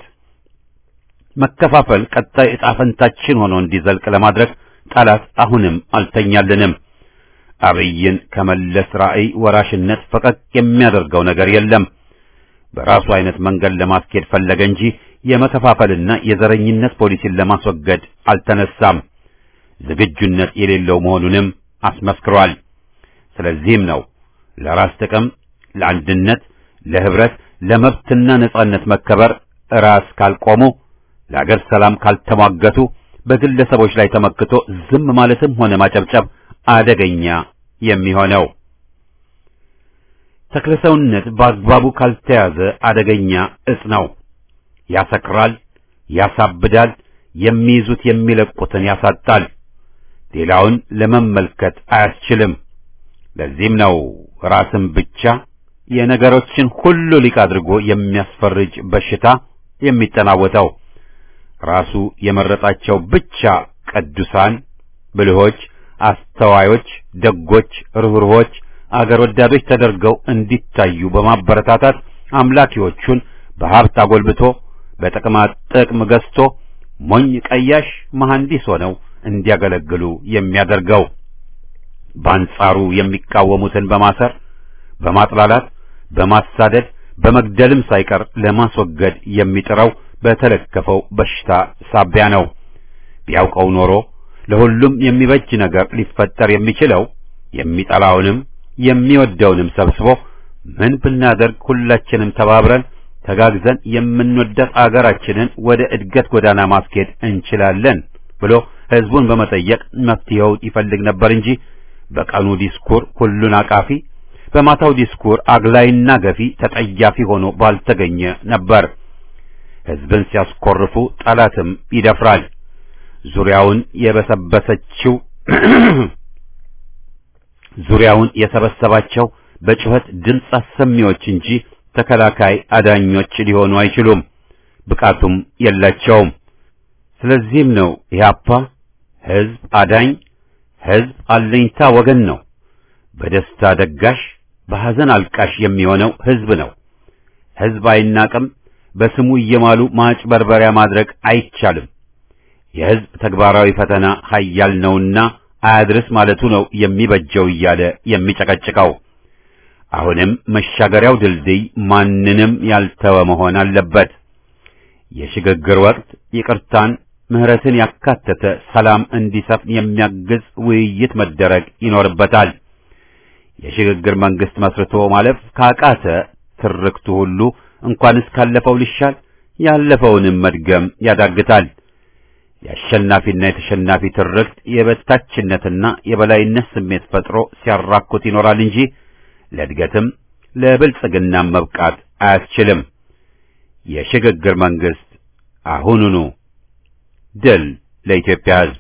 መከፋፈል ቀጣይ ዕጣ ፈንታችን ሆኖ እንዲዘልቅ ለማድረግ ጠላት አሁንም አልተኛልንም። አብይን ከመለስ ራዕይ ወራሽነት ፈቀቅ የሚያደርገው ነገር የለም። በራሱ አይነት መንገድ ለማስኬድ ፈለገ እንጂ የመከፋፈልና የዘረኝነት ፖሊሲን ለማስወገድ አልተነሳም። ዝግጁነት የሌለው መሆኑንም አስመስክሯል። ስለዚህም ነው ለራስ ጥቅም፣ ለአንድነት፣ ለህብረት፣ ለመብትና ነጻነት መከበር ራስ ካልቆሙ፣ ለአገር ሰላም ካልተሟገቱ፣ በግለሰቦች ላይ ተመክቶ ዝም ማለትም ሆነ ማጨብጨብ አደገኛ የሚሆነው። ተክለሰውነት በአግባቡ ካልተያዘ አደገኛ እጽ ነው። ያሰክራል፣ ያሳብዳል፣ የሚይዙት የሚለቁትን ያሳጣል፣ ሌላውን ለመመልከት አያስችልም። ለዚህም ነው ራስን ብቻ የነገሮችን ሁሉ ሊቅ አድርጎ የሚያስፈርጅ በሽታ የሚጠናወተው። ራሱ የመረጣቸው ብቻ ቅዱሳን፣ ብልሆች፣ አስተዋዮች፣ ደጎች፣ ርኅሩኆች አገር ወዳዶች ተደርገው እንዲታዩ በማበረታታት አምላኪዎቹን በሀብት አጎልብቶ በጥቅማ ጥቅም ገዝቶ ሞኝ ቀያሽ መሐንዲስ ሆነው እንዲያገለግሉ የሚያደርገው በአንጻሩ የሚቃወሙትን በማሰር በማጥላላት በማሳደድ በመግደልም ሳይቀር ለማስወገድ የሚጥረው በተለከፈው በሽታ ሳቢያ ነው። ቢያውቀው ኖሮ ለሁሉም የሚበጅ ነገር ሊፈጠር የሚችለው የሚጠላውንም የሚወደውንም ሰብስቦ ምን ብናደርግ ሁላችንም ተባብረን ተጋግዘን የምንወዳት አገራችንን ወደ እድገት ጎዳና ማስኬድ እንችላለን ብሎ ህዝቡን በመጠየቅ መፍትሄውን ይፈልግ ነበር እንጂ በቀኑ ዲስኩር ሁሉን አቃፊ፣ በማታው ዲስኩር አግላይና ገፊ ተጠያፊ ሆኖ ባልተገኘ ነበር። ህዝብን ሲያስኮርፉ ጠላትም ይደፍራል። ዙሪያውን የበሰበሰችው ዙሪያውን የሰበሰባቸው በጩኸት ድምፅ አሰሚዎች እንጂ ተከላካይ አዳኞች ሊሆኑ አይችሉም፣ ብቃቱም የላቸውም። ስለዚህም ነው ኢህአፓ ህዝብ አዳኝ፣ ህዝብ አለኝታ ወገን ነው። በደስታ ደጋሽ፣ በሐዘን አልቃሽ የሚሆነው ህዝብ ነው። ህዝብ አይናቅም። በስሙ እየማሉ ማጭበርበሪያ ማድረግ አይቻልም። የህዝብ ተግባራዊ ፈተና ኃያል ነውና አያድርስ ማለቱ ነው የሚበጀው እያለ የሚጨቀጭቀው። አሁንም መሻገሪያው ድልድይ ማንንም ያልተወ መሆን አለበት። የሽግግር ወቅት ይቅርታን፣ ምህረትን ያካተተ ሰላም እንዲሰፍን የሚያግዝ ውይይት መደረግ ይኖርበታል። የሽግግር መንግስት መስርቶ ማለፍ ካቃተ ትርክቱ ሁሉ እንኳንስ ካለፈው ሊሻል ያለፈውንም መድገም ያዳግታል። የአሸናፊና የተሸናፊ ትርክት የበታችነትና የበላይነት ስሜት ፈጥሮ ሲያራኩት ይኖራል እንጂ ለእድገትም ለብልጽግናም መብቃት አያስችልም። የሽግግር መንግስት አሁኑኑ። ድል ለኢትዮጵያ ሕዝብ!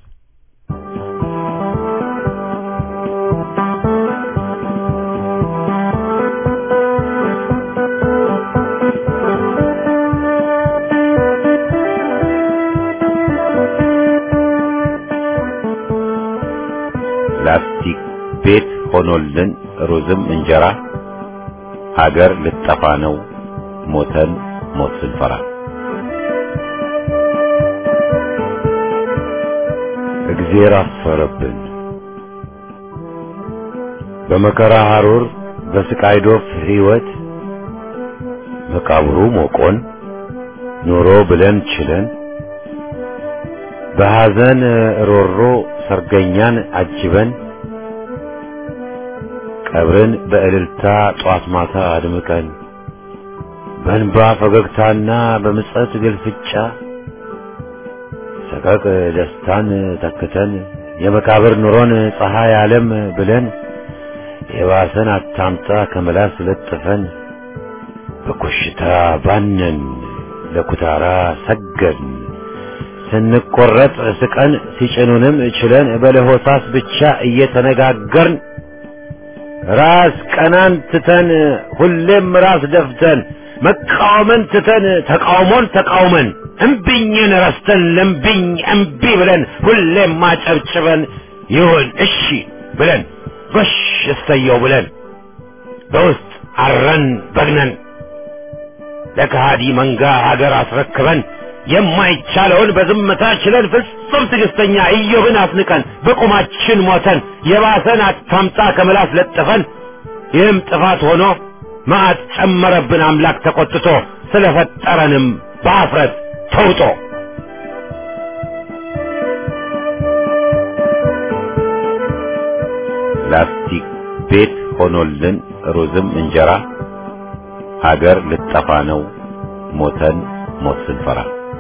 ላስቲክ ቤት ሆኖልን ሩዝም እንጀራ ሀገር ልጠፋ ነው ሞተን ሞት ስንፈራ እግዜር አፈረብን በመከራ ሐሩር በስቃይ ዶፍ ሕይወት መቃብሩ ሞቆን ኑሮ ብለን ችለን በሐዘን ሮሮ ሰርገኛን አጅበን ቀብርን በእልልታ ጧት ማታ አድምቀን በእንባ ፈገግታና በምጸት ግልፍጫ ሰቀቅ ደስታን ተክተን የመቃብር ኑሮን ፀሐይ ዓለም ብለን የባሰን አታምጣ ከመላስ ለጥፈን በኮሽታ ባነን ለኩታራ ሰገድን ስንቆረጥ ስቀን ሲጭኑንም ችለን በለሆሳስ ብቻ እየተነጋገርን ራስ ቀናን ትተን ሁሌም ራስ ደፍተን መቃወምን ትተን ተቃውሞን ተቃውመን እምቢኝን ረስተን ለምቢኝ እምቢ ብለን ሁሌም ማጨብጭበን ይሁን እሺ ብለን ጎሽ እሰየው ብለን በውስጥ አረን በግነን ለከሃዲ መንጋ ሀገር አስረክበን የማይቻለውን በዝምታ ችለን ፍጹም ትዕግስተኛ ኢዮብን አስንቀን በቁማችን ሞተን የባሰን አታምጣ ከምላስ ለጥፈን ይህም ጥፋት ሆኖ መዓት ጨመረብን አምላክ ተቆጥቶ ስለፈጠረንም በአፍረት ተውጦ ላስቲክ ቤት ሆኖልን ሩዝም እንጀራ ሀገር ልጠፋ ነው ሞተን ሞት ስንፈራ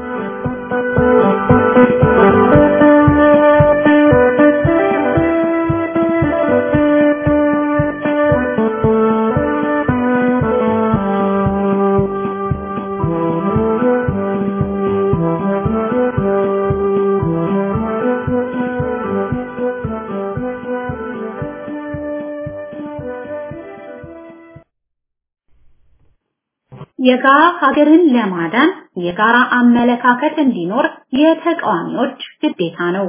የጋራ ሀገርን ለማዳን የጋራ አመለካከት እንዲኖር የተቃዋሚዎች ግዴታ ነው።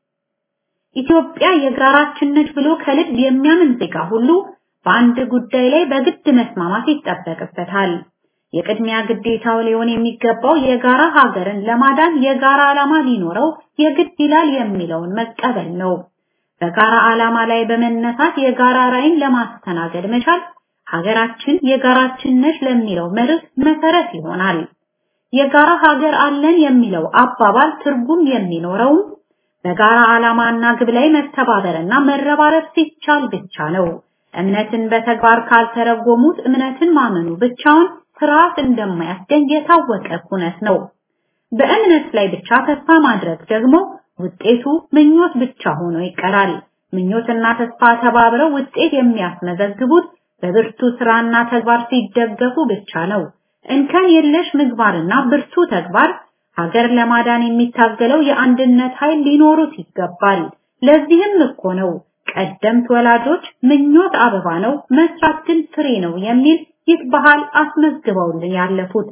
ኢትዮጵያ የጋራችን ነች ብሎ ከልብ የሚያምን ዜጋ ሁሉ በአንድ ጉዳይ ላይ በግድ መስማማት ይጠበቅበታል። የቅድሚያ ግዴታው ሊሆን የሚገባው የጋራ ሀገርን ለማዳን የጋራ ዓላማ ሊኖረው የግድ ይላል የሚለውን መቀበል ነው። በጋራ ዓላማ ላይ በመነሳት የጋራ ራዕይን ለማስተናገድ መቻል ሀገራችን የጋራችን ነች ለሚለው መርህ መሰረት ይሆናል። የጋራ ሀገር አለን የሚለው አባባል ትርጉም የሚኖረው በጋራ ዓላማና ግብ ላይ መተባበርና መረባረብ ሲቻል ብቻ ነው። እምነትን በተግባር ካልተረጎሙት እምነትን ማመኑ ብቻውን ስርዓት እንደማያስገኝ የታወቀ ኩነት ነው። በእምነት ላይ ብቻ ተስፋ ማድረግ ደግሞ ውጤቱ ምኞት ብቻ ሆኖ ይቀራል። ምኞትና ተስፋ ተባብረው ውጤት የሚያስመዘግቡት በብርቱ ስራና ተግባር ሲደገፉ ብቻ ነው። እንከን የለሽ ምግባርና ብርቱ ተግባር ሀገር ለማዳን የሚታገለው የአንድነት ኃይል ሊኖሩት ይገባል። ለዚህም እኮ ነው ቀደምት ወላጆች ምኞት አበባ ነው፣ መስራት ግን ፍሬ ነው የሚል ይህ ባህል አስመዝግበውልን ያለፉት።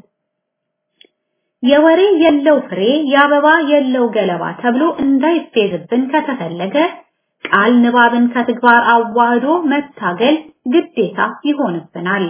የወሬ የለው ፍሬ የአበባ የለው ገለባ ተብሎ እንዳይፌዝብን ከተፈለገ ቃል ንባብን ከተግባር አዋህዶ መታገል ግዴታ ይሆንብናል።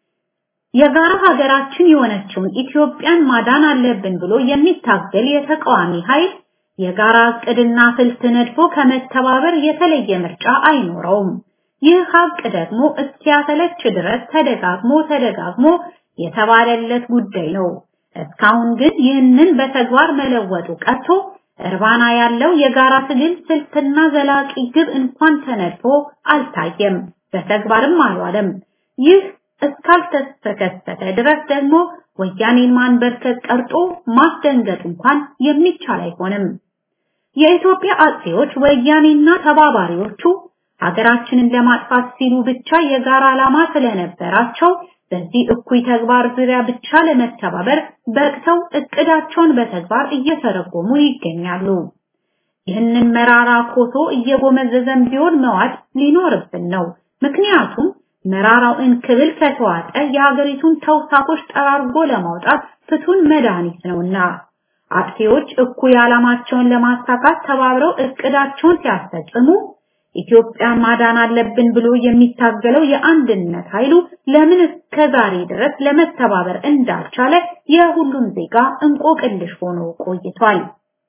የጋራ ሀገራችን የሆነችውን ኢትዮጵያን ማዳን አለብን ብሎ የሚታገል የተቃዋሚ ኃይል የጋራ እቅድና ስልት ነድፎ ከመተባበር የተለየ ምርጫ አይኖረውም። ይህ ሀቅ ደግሞ እስኪያሰለች ድረስ ተደጋግሞ ተደጋግሞ የተባለለት ጉዳይ ነው። እስካሁን ግን ይህንን በተግባር መለወጡ ቀርቶ እርባና ያለው የጋራ ትግል ስልትና ዘላቂ ግብ እንኳን ተነድፎ አልታየም፣ በተግባርም አልዋለም። ይህ እስካልተከሰተ ድረስ ደግሞ ወያኔን ማንበርከት ቀርጦ ማስደንገጥ እንኳን የሚቻል አይሆንም። የኢትዮጵያ አጼዎች ወያኔና ተባባሪዎቹ ሀገራችንን ለማጥፋት ሲሉ ብቻ የጋራ ዓላማ ስለነበራቸው በዚህ እኩይ ተግባር ዙሪያ ብቻ ለመተባበር በቅተው እቅዳቸውን በተግባር እየተረጎሙ ይገኛሉ። ይህንን መራራ ኮሶ እየጎመዘዘን ቢሆን መዋጥ ሊኖርብን ነው። ምክንያቱም መራራው እንክብል ከተዋጠ የሀገሪቱን ተውሳኮች ጠራርጎ ለማውጣት ፍቱን መድኃኒት ነውና አጥፊዎች እኩይ ዓላማቸውን ለማሳካት ተባብረው እቅዳቸውን ሲያስፈጽሙ ኢትዮጵያ ማዳን አለብን ብሎ የሚታገለው የአንድነት ኃይሉ ለምን እስከዛሬ ድረስ ለመተባበር እንዳልቻለ የሁሉም ዜጋ እንቆቅልሽ ሆኖ ቆይቷል።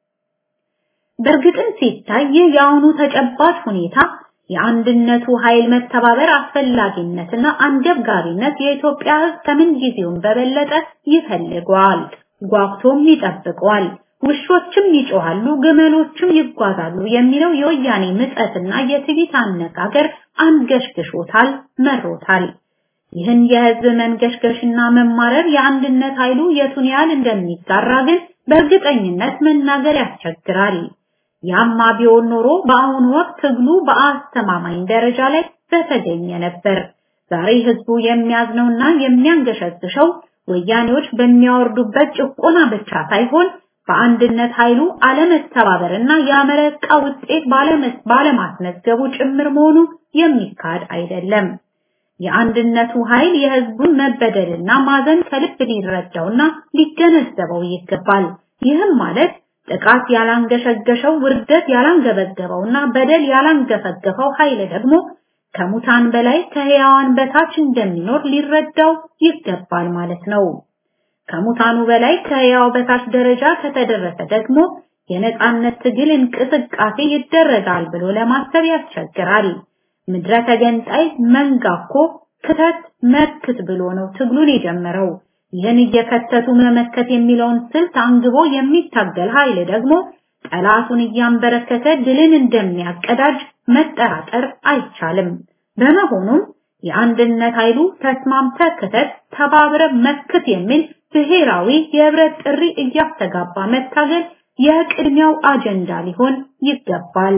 በእርግጥም ሲታይ ይህ የአሁኑ ተጨባጭ ሁኔታ የአንድነቱ ኃይል መተባበር አስፈላጊነትና አንገብጋቢነት የኢትዮጵያ ሕዝብ ከምን ጊዜውም በበለጠ ይፈልገዋል፣ ጓጉቶም ይጠብቀዋል። ውሾችም ይጮሃሉ፣ ግመሎችም ይጓዛሉ የሚለው የወያኔ ምጸትና የትዕቢት አነጋገር አንገሽግሾታል፣ መሮታል። ይህን የህዝብ መንገሽገሽና መማረር የአንድነት ኃይሉ የቱን ያህል እንደሚጋራ ግን በእርግጠኝነት መናገር ያስቸግራል። ያማ ቢሆን ኖሮ በአሁኑ ወቅት ትግሉ በአስተማማኝ ደረጃ ላይ በተገኘ ነበር። ዛሬ ህዝቡ የሚያዝነውና የሚያንገሸግሸው ወያኔዎች በሚያወርዱበት ጭቆና ብቻ ሳይሆን በአንድነት ኃይሉ አለመተባበርና ያመረቃ ውጤት ባለማስመዝገቡ ጭምር መሆኑ የሚካድ አይደለም። የአንድነቱ ኃይል የህዝቡን መበደልና ማዘን ከልብ ሊረዳውና ሊገነዘበው ይገባል። ይህም ማለት ጥቃት ያላንገሸገሸው ውርደት ያላንገበገበውና በደል ያላንገፈገፈው ኃይል ደግሞ ከሙታን በላይ ከህያዋን በታች እንደሚኖር ሊረዳው ይገባል ማለት ነው። ከሙታኑ በላይ ከህያው በታች ደረጃ ከተደረሰ ደግሞ የነጻነት ትግል እንቅስቃሴ ይደረጋል ብሎ ለማሰብ ያስቸግራል። ምድረ ተገንጣይ መንጋኮ ክተት መክት ብሎ ነው ትግሉን የጀመረው። ይህን እየከተቱ መመከት የሚለውን ስልት አንግቦ የሚታገል ኃይል ደግሞ ጠላቱን እያንበረከተ ድልን እንደሚያቀዳጅ መጠራጠር አይቻልም። በመሆኑም የአንድነት ኃይሉ ተስማምተ ክተት፣ ተባብረ መክት የሚል ብሔራዊ የህብረት ጥሪ እያስተጋባ መታገል የቅድሚያው አጀንዳ ሊሆን ይገባል።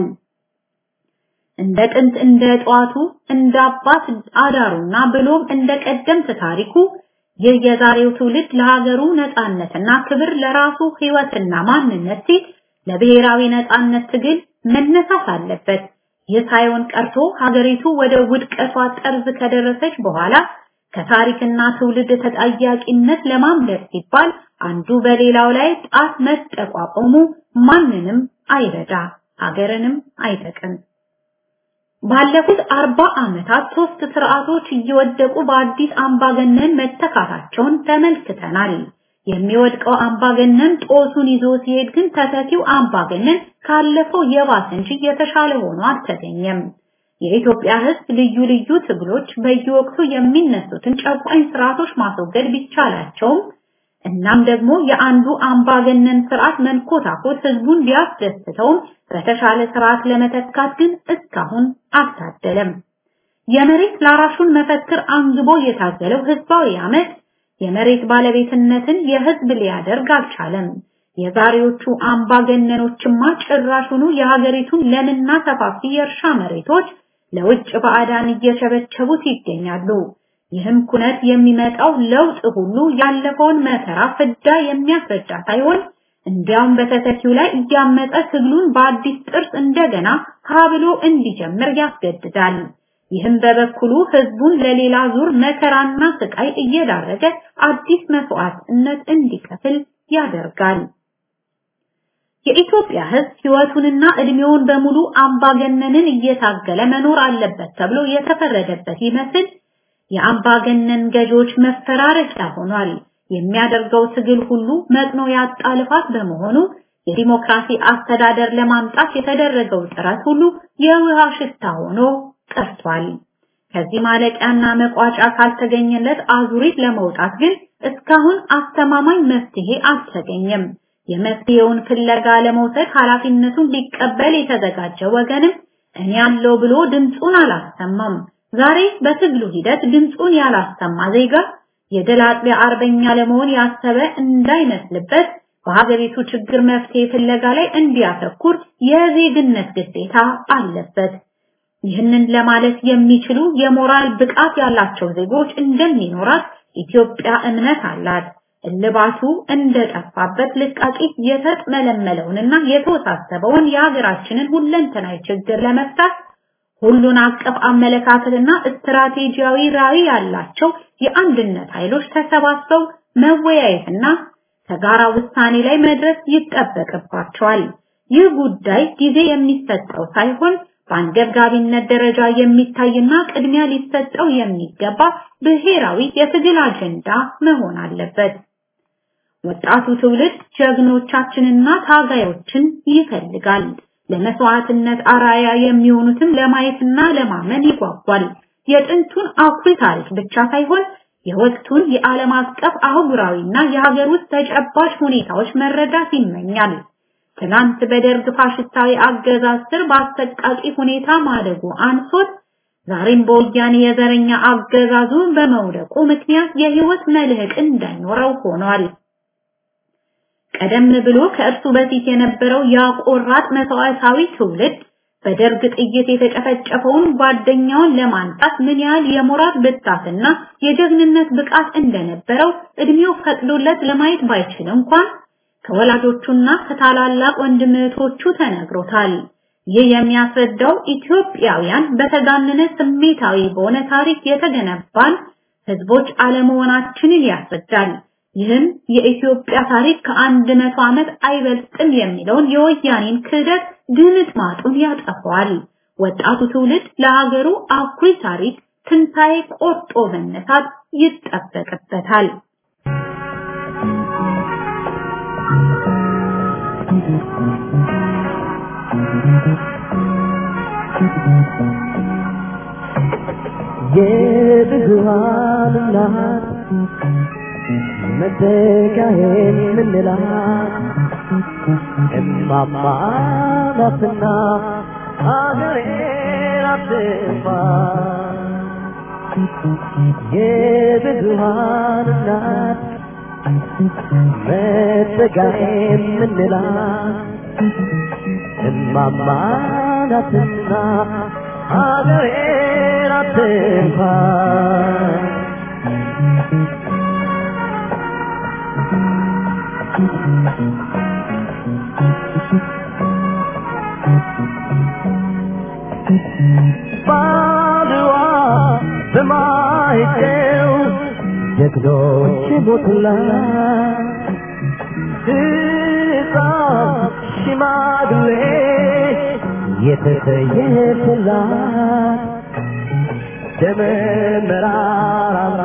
እንደ ጥንት እንደ ጠዋቱ እንደ አባት አዳሩና ብሎም እንደ ቀደምት ታሪኩ ይህ የዛሬው ትውልድ ለሀገሩ ነጻነትና ክብር ለራሱ ህይወትና ማንነት ሲል ለብሔራዊ ነጻነት ትግል መነሳት አለበት። ይህ ሳይሆን ቀርቶ ሀገሪቱ ወደ ውድቀቷ ጠርዝ ከደረሰች በኋላ ከታሪክና ትውልድ ተጠያቂነት ለማምለጥ ሲባል አንዱ በሌላው ላይ ጣት መጠቋቆሙ ማንንም አይረዳ፣ ሀገርንም አይጠቅም። ባለፉት አርባ ዓመታት ሶስት ስርዓቶች እየወደቁ በአዲስ አምባገነን መተካታቸውን ተመልክተናል። የሚወድቀው አምባገነን ጦሱን ይዞ ሲሄድ ግን ተተኪው አምባገነን ካለፈው የባሰ እንጂ የተሻለ ሆኖ አልተገኘም። የኢትዮጵያ ሕዝብ ልዩ ልዩ ትግሎች በየወቅቱ የሚነሱትን ጨቋኝ ስርዓቶች ማስወገድ ቢቻላቸውም እናም ደግሞ የአንዱ አምባገነን ስርዓት መንኮታኮት ህዝቡን ቢያስደስተውም በተሻለ ስርዓት ለመተካት ግን እስካሁን አልታደለም። የመሬት ላራሹን መፈክር አንግቦ የታገለው ህዝባዊ አመት የመሬት ባለቤትነትን የህዝብ ሊያደርግ አልቻለም። የዛሬዎቹ አምባገነኖችማ ጭራሹኑ የሀገሪቱን ለምና ሰፋፊ የእርሻ መሬቶች ለውጭ ባዕዳን እየቸበቸቡት ይገኛሉ። ይህም ኩነት የሚመጣው ለውጥ ሁሉ ያለፈውን መከራ ፍዳ የሚያስረዳ ሳይሆን እንዲያውም በተተኪው ላይ እያመጠ ትግሉን በአዲስ ጥርስ እንደገና ካብሎ እንዲጀምር ያስገድዳል። ይህም በበኩሉ ህዝቡን ለሌላ ዙር መከራና ስቃይ እየዳረገ አዲስ መስዋዕትነት እንዲከፍል ያደርጋል። የኢትዮጵያ ህዝብ ህይወቱንና እድሜውን በሙሉ አምባገነንን እየታገለ መኖር አለበት ተብሎ የተፈረደበት ይመስል የአምባገነን ገዢዎች መፈራረቂያ ሆኗል። የሚያደርገው ትግል ሁሉ መጥኖ ያጣ ልፋት በመሆኑ የዲሞክራሲ አስተዳደር ለማምጣት የተደረገው ጥረት ሁሉ የውሃ ሽታ ሆኖ ቀርቷል። ከዚህ ማለቂያና መቋጫ ካልተገኘለት አዙሪት ለመውጣት ግን እስካሁን አስተማማኝ መፍትሄ አልተገኘም። የመፍትሄውን ፍለጋ ለመውሰድ ኃላፊነቱን ሊቀበል የተዘጋጀ ወገንም እኔ ያለው ብሎ ድምፁን አላሰማም። ዛሬ በትግሉ ሂደት ድምፁን ያላሰማ ዜጋ የድል አጥቢያ አርበኛ ለመሆን ያሰበ እንዳይመስልበት በሀገሪቱ ችግር መፍትሄ ፍለጋ ላይ እንዲያተኩር የዜግነት ግዴታ አለበት። ይህንን ለማለት የሚችሉ የሞራል ብቃት ያላቸው ዜጎች እንደሚኖራት ኢትዮጵያ እምነት አላት። እልባቱ እንደጠፋበት ልቃቂት የተጥመለመለውንና የተወሳሰበውን የሀገራችንን ሁለንተናዊ ችግር ለመፍታት ሁሉን አቀፍ አመለካከትና ስትራቴጂያዊ ራዕይ ያላቸው የአንድነት ኃይሎች ተሰባስበው መወያየትና ከጋራ ውሳኔ ላይ መድረስ ይጠበቅባቸዋል። ይህ ጉዳይ ጊዜ የሚሰጠው ሳይሆን በአንገብጋቢነት ደረጃ የሚታይና ቅድሚያ ሊሰጠው የሚገባ ብሔራዊ የትግል አጀንዳ መሆን አለበት። ወጣቱ ትውልድ ጀግኖቻችንና ታጋዮችን ይፈልጋል። ለመስዋዕትነት አራያ የሚሆኑትም ለማየትና ለማመን ይጓጓል። የጥንቱን አኩሪ ታሪክ ብቻ ሳይሆን የወቅቱን የዓለም አቀፍ አህጉራዊና የሀገር ውስጥ ተጨባጭ ሁኔታዎች መረዳት ይመኛል። ትናንት በደርግ ፋሽስታዊ አገዛዝ ስር በአሰቃቂ ሁኔታ ማደጉ አንሶት ዛሬም በወያኔ የዘረኛ አገዛዙ በመውደቁ ምክንያት የህይወት መልህቅ እንዳይኖረው ሆኗል። ቀደም ብሎ ከእርሱ በፊት የነበረው ያቆራጥ መስዋዕታዊ ትውልድ በደርግ ጥይት የተጨፈጨፈውን ጓደኛውን ለማንጣት ምን ያህል የሞራል ብርታትና የጀግንነት ብቃት እንደነበረው እድሜው ፈቅዶለት ለማየት ባይችል እንኳን ከወላጆቹና ከታላላቅ ወንድም እህቶቹ ተነግሮታል። ይህ የሚያስረዳው ኢትዮጵያውያን በተጋነነ ስሜታዊ በሆነ ታሪክ የተገነባን ህዝቦች አለመሆናችንን ያስረዳል። ይህም የኢትዮጵያ ታሪክ ከአንድ መቶ ዓመት አይበልጥም የሚለውን የወያኔን ክህደት ድምጥ ማጡን ያጠፋዋል። ወጣቱ ትውልድ ለሀገሩ አኩሪ ታሪክ ትንሣኤ ቆርጦ መነሳት ይጠበቅበታል። የብዙሃን እናት መተካሄን ምንላት እማማ ናትና አገሬን አትጥፋ የብዙሃን እናት መተካሄን ምንላት እማማ ናትና አገሬን አትጥፋ ባድዋ በማይጨው ጀግኖች ሞቱላት ሕፃን ሽማግሌ የተሰየፈላት ደመ መራራና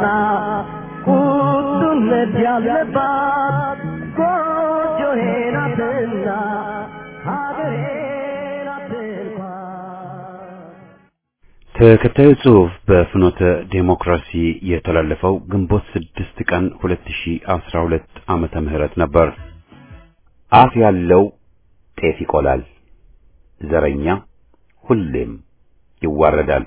ቁጡነት ያለባት ጎጆዬ ናትና ሀገሬ ናት እንኳን ተከታዩ ጽሑፍ በፍኖተ ዴሞክራሲ የተላለፈው ግንቦት ስድስት ቀን 2012 ዓመተ ምህረት ነበር። አፍ ያለው ጤፍ ይቆላል፣ ዘረኛ ሁሌም ይዋረዳል።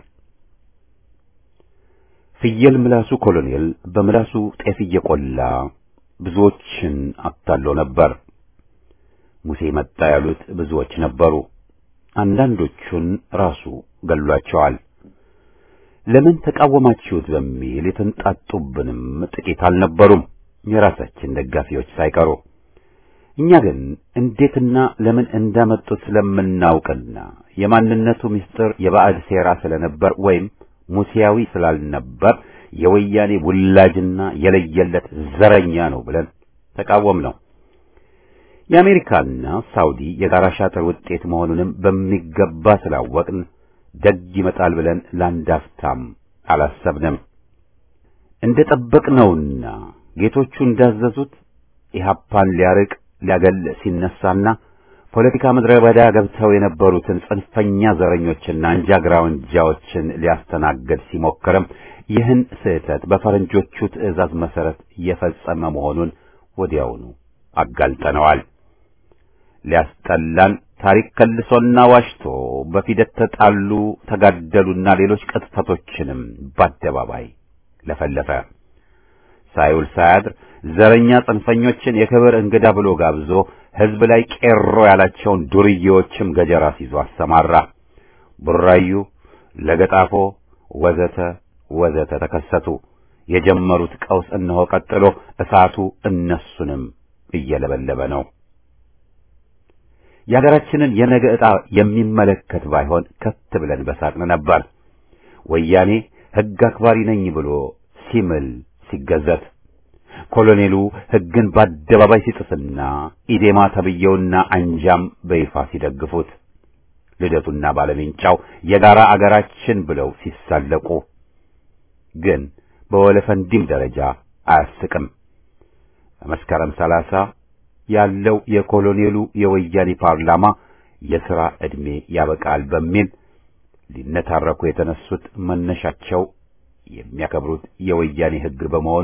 ፍየል ምላሱ ኮሎኔል በምላሱ ጤፍ እየቆላ ብዙዎችን አታሎ ነበር። ሙሴ መጣ ያሉት ብዙዎች ነበሩ። አንዳንዶቹን ራሱ ገሏቸዋል። ለምን ተቃወማችሁት በሚል የተንጣጡብንም ጥቂት አልነበሩም፣ የራሳችን ደጋፊዎች ሳይቀሩ። እኛ ግን እንዴትና ለምን እንዳመጡት ስለምናውቅና የማንነቱ ምስጢር የባዕድ ሴራ ስለነበር ወይም ሙሴያዊ ስላልነበር የወያኔ ውላጅና የለየለት ዘረኛ ነው ብለን ተቃወም ነው። የአሜሪካና ሳውዲ የጋራ ሻጥር ውጤት መሆኑንም በሚገባ ስላወቅን ደግ ይመጣል ብለን ላንዳፍታም አላሰብንም። እንደ ጠበቅነውና ጌቶቹ እንዳዘዙት ኢህአፓን ሊያርቅ ሊያገል ሲነሳና ፖለቲካ ምድረ በዳ ገብተው የነበሩትን ጽንፈኛ ዘረኞችና አንጃ ግራውንጃዎችን ሊያስተናግድ ሲሞክርም ይህን ስህተት በፈረንጆቹ ትዕዛዝ መሰረት የፈጸመ መሆኑን ወዲያውኑ አጋልጠነዋል። ሊያስጠላን ታሪክ ከልሶና ዋሽቶ በፊደት ተጣሉ፣ ተጋደሉና ሌሎች ቅጥፈቶችንም በአደባባይ ለፈለፈ። ሳይውል ሳያድር ዘረኛ ጽንፈኞችን የክብር እንግዳ ብሎ ጋብዞ ሕዝብ ላይ ቄሮ ያላቸውን ዱርዬዎችም ገጀራ ሲዞ አሰማራ። ቡራዩ፣ ለገጣፎ ወዘተ ወዘተ ተከሰቱ። የጀመሩት ቀውስ እነሆ ቀጥሎ እሳቱ እነሱንም እየለበለበ ነው። የሀገራችንን የነገ ዕጣ የሚመለከት ባይሆን ከት ብለን በሳቅን ነበር። ወያኔ ሕግ አክባሪ ነኝ ብሎ ሲምል ሲገዘት፣ ኮሎኔሉ ሕግን በአደባባይ ሲጥስና ኢዴማ ተብየውና አንጃም በይፋ ሲደግፉት፣ ልደቱና ባለሜንጫው የጋራ አገራችን ብለው ሲሳለቁ ግን በወለፈንዲም ደረጃ አያስቅም። በመስከረም ሰላሳ ያለው የኮሎኔሉ የወያኔ ፓርላማ የሥራ ዕድሜ ያበቃል በሚል ሊነታረኩ የተነሱት መነሻቸው የሚያከብሩት የወያኔ ሕግ በመሆኑ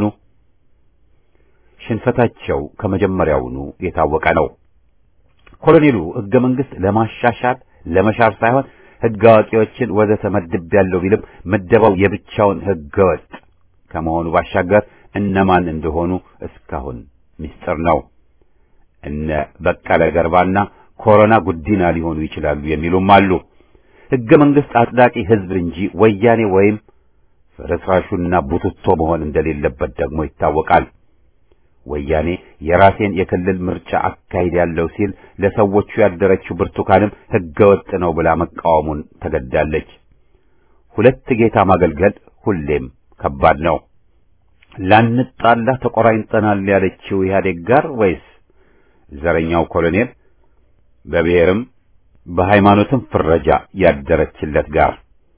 ሽንፈታቸው ከመጀመሪያውኑ የታወቀ ነው። ኮሎኔሉ ሕገ መንግሥት ለማሻሻል ለመሻር ሳይሆን ሕግ አዋቂዎችን ወዘተ መድቤያለሁ ቢልም ምደባው የብቻውን ሕገ ወጥ ከመሆኑ ባሻገር እነማን እንደሆኑ እስካሁን ምስጢር ነው። እነ በቀለ ገርባና ኮሮና ጉዲና ሊሆኑ ይችላሉ የሚሉም አሉ። ሕገ መንግሥት አጽዳቂ ሕዝብ እንጂ ወያኔ ወይም ፍርስራሹና ቡትቶ መሆን እንደሌለበት ደግሞ ይታወቃል። ወያኔ የራሴን የክልል ምርጫ አካሂድ ያለው ሲል ለሰዎቹ ያደረችው ብርቱካንም ሕገ ወጥ ነው ብላ መቃወሙን ተገዳለች። ሁለት ጌታ ማገልገል ሁሌም ከባድ ነው። ላንጣላ ተቆራኝተናል ያለችው ኢህአዴግ ጋር ወይስ ዘረኛው ኮሎኔል በብሔርም በሃይማኖትም ፍረጃ ያደረችለት ጋር?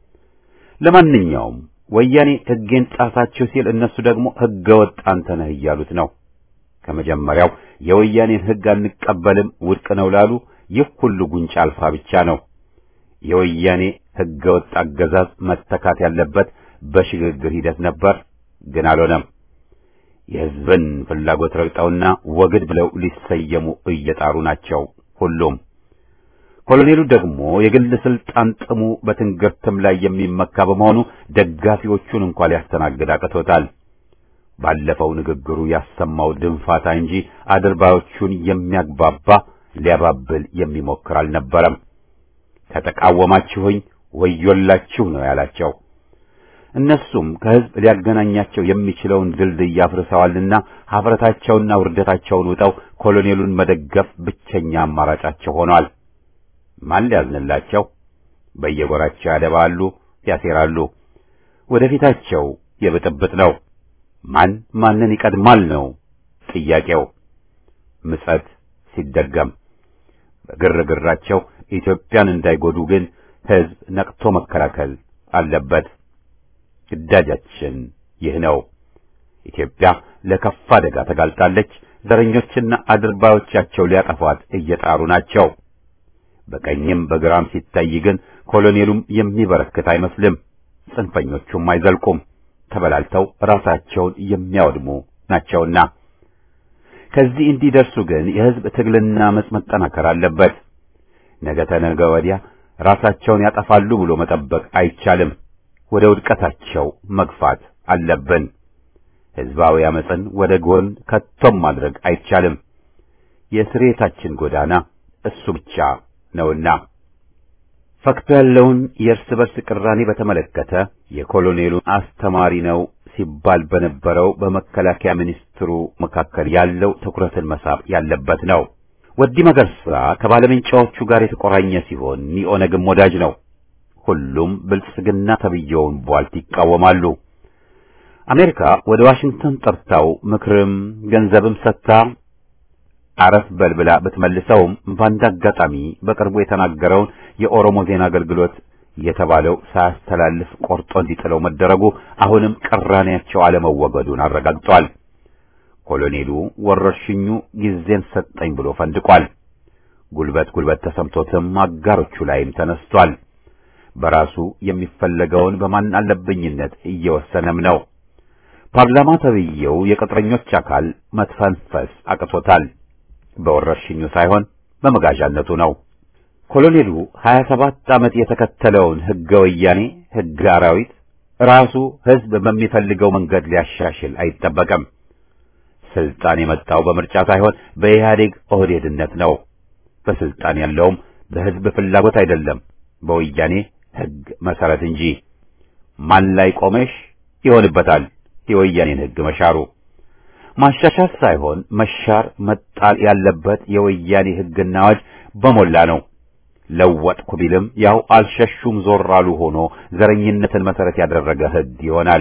ለማንኛውም ወያኔ ሕጌን ጣሳችሁ ሲል እነሱ ደግሞ ሕገ ወጥ አንተ ነህ እያሉት ነው። ከመጀመሪያው የወያኔን ሕግ አንቀበልም ውድቅ ነው ላሉ ይህ ሁሉ ጉንጫ አልፋ ብቻ ነው። የወያኔ ሕገ ወጥ አገዛዝ መተካት ያለበት በሽግግር ሂደት ነበር፣ ግን አልሆነም። የሕዝብን ፍላጎት ረግጠውና ወግድ ብለው ሊሰየሙ እየጣሩ ናቸው ሁሉም። ኮሎኔሉ ደግሞ የግል ስልጣን ጥሙ በትንግርትም ላይ የሚመካ በመሆኑ ደጋፊዎቹን እንኳን ሊያስተናግድ አቅቶታል። ባለፈው ንግግሩ ያሰማው ድንፋታ እንጂ አድርባዮቹን የሚያግባባ ሊያባብል የሚሞክር አልነበረም። ከተቃወማችሁኝ ወዮላችሁ ነው ያላቸው። እነሱም ከሕዝብ ሊያገናኛቸው የሚችለውን ድልድይ አፍርሰዋልና ኀፍረታቸውና ውርደታቸውን ውጠው ኮሎኔሉን መደገፍ ብቸኛ አማራጫቸው ሆኗል። ማን ሊያዝንላቸው? በየጎራቸው ያደባሉ፣ ያሴራሉ። ወደፊታቸው የብጥብጥ ነው። ማን ማንን ይቀድማል ነው ጥያቄው። ምጸት ሲደገም በግርግራቸው ኢትዮጵያን እንዳይጎዱ ግን ሕዝብ ነቅቶ መከላከል አለበት። ግዳጃችን ይህ ነው። ኢትዮጵያ ለከፋ አደጋ ተጋልጣለች። ዘረኞችና አድርባዮቻቸው ሊያጠፏት እየጣሩ ናቸው። በቀኝም በግራም ሲታይ ግን ኮሎኔሉም የሚበረክት አይመስልም። ጽንፈኞቹም አይዘልቁም። ተበላልተው ራሳቸውን የሚያወድሙ ናቸውና ከዚህ እንዲደርሱ ግን የሕዝብ ትግልና አመጽ መጠናከር አለበት። ነገ ተነገ ወዲያ ራሳቸውን ያጠፋሉ ብሎ መጠበቅ አይቻልም። ወደ ውድቀታቸው መግፋት አለብን። ሕዝባዊ አመጽን ወደ ጎን ከቶም ማድረግ አይቻልም። የስሬታችን ጎዳና እሱ ብቻ ነውና ፈክቶ ያለውን የእርስ በርስ ቅራኔ በተመለከተ የኮሎኔሉ አስተማሪ ነው ሲባል በነበረው በመከላከያ ሚኒስትሩ መካከል ያለው ትኩረትን መሳብ ያለበት ነው። ወዲ መገርሳ ከባለመንጫዎቹ ጋር የተቆራኘ ሲሆን የኦነግም ወዳጅ ነው። ሁሉም ብልጽግና ተብየውን ቧልት ይቃወማሉ። አሜሪካ ወደ ዋሽንግተን ጠርታው ምክርም ገንዘብም ሰጥታ አረፍ በልብላ ብትመልሰውም በአንድ አጋጣሚ በቅርቡ የተናገረውን የኦሮሞ ዜና አገልግሎት የተባለው ሳያስተላልፍ ቆርጦ እንዲጥለው መደረጉ አሁንም ቅራኔያቸው አለመወገዱን አረጋግጧል። ኮሎኔሉ ወረርሽኙ ጊዜን ሰጠኝ ብሎ ፈንድቋል። ጉልበት ጉልበት ተሰምቶትም አጋሮቹ ላይም ተነስቷል። በራሱ የሚፈለገውን በማን አለብኝነት እየወሰነም ነው። ፓርላማ ተብዬው የቅጥረኞች አካል መትፈንፈስ አቅቶታል። በወረርሽኙ ሳይሆን በመጋዣነቱ ነው። ኮሎኔሉ 27 ዓመት የተከተለውን ሕገ ወያኔ ሕገ አራዊት ራሱ ሕዝብ በሚፈልገው መንገድ ሊያሻሽል አይጠበቅም። ስልጣን የመጣው በምርጫ ሳይሆን በኢህአዴግ ኦህዴድነት ነው። በስልጣን ያለውም በሕዝብ ፍላጎት አይደለም፣ በወያኔ ሕግ መሰረት እንጂ። ማን ላይ ቆመሽ ይሆንበታል የወያኔን ሕግ መሻሩ። ማሻሻል ሳይሆን መሻር መጣል ያለበት የወያኔ ሕግና አዋጅ በሞላ ነው። ለወጥኩ ቢልም ያው አልሸሹም ዞር አሉ ሆኖ ዘረኝነትን መሰረት ያደረገ ሕግ ይሆናል።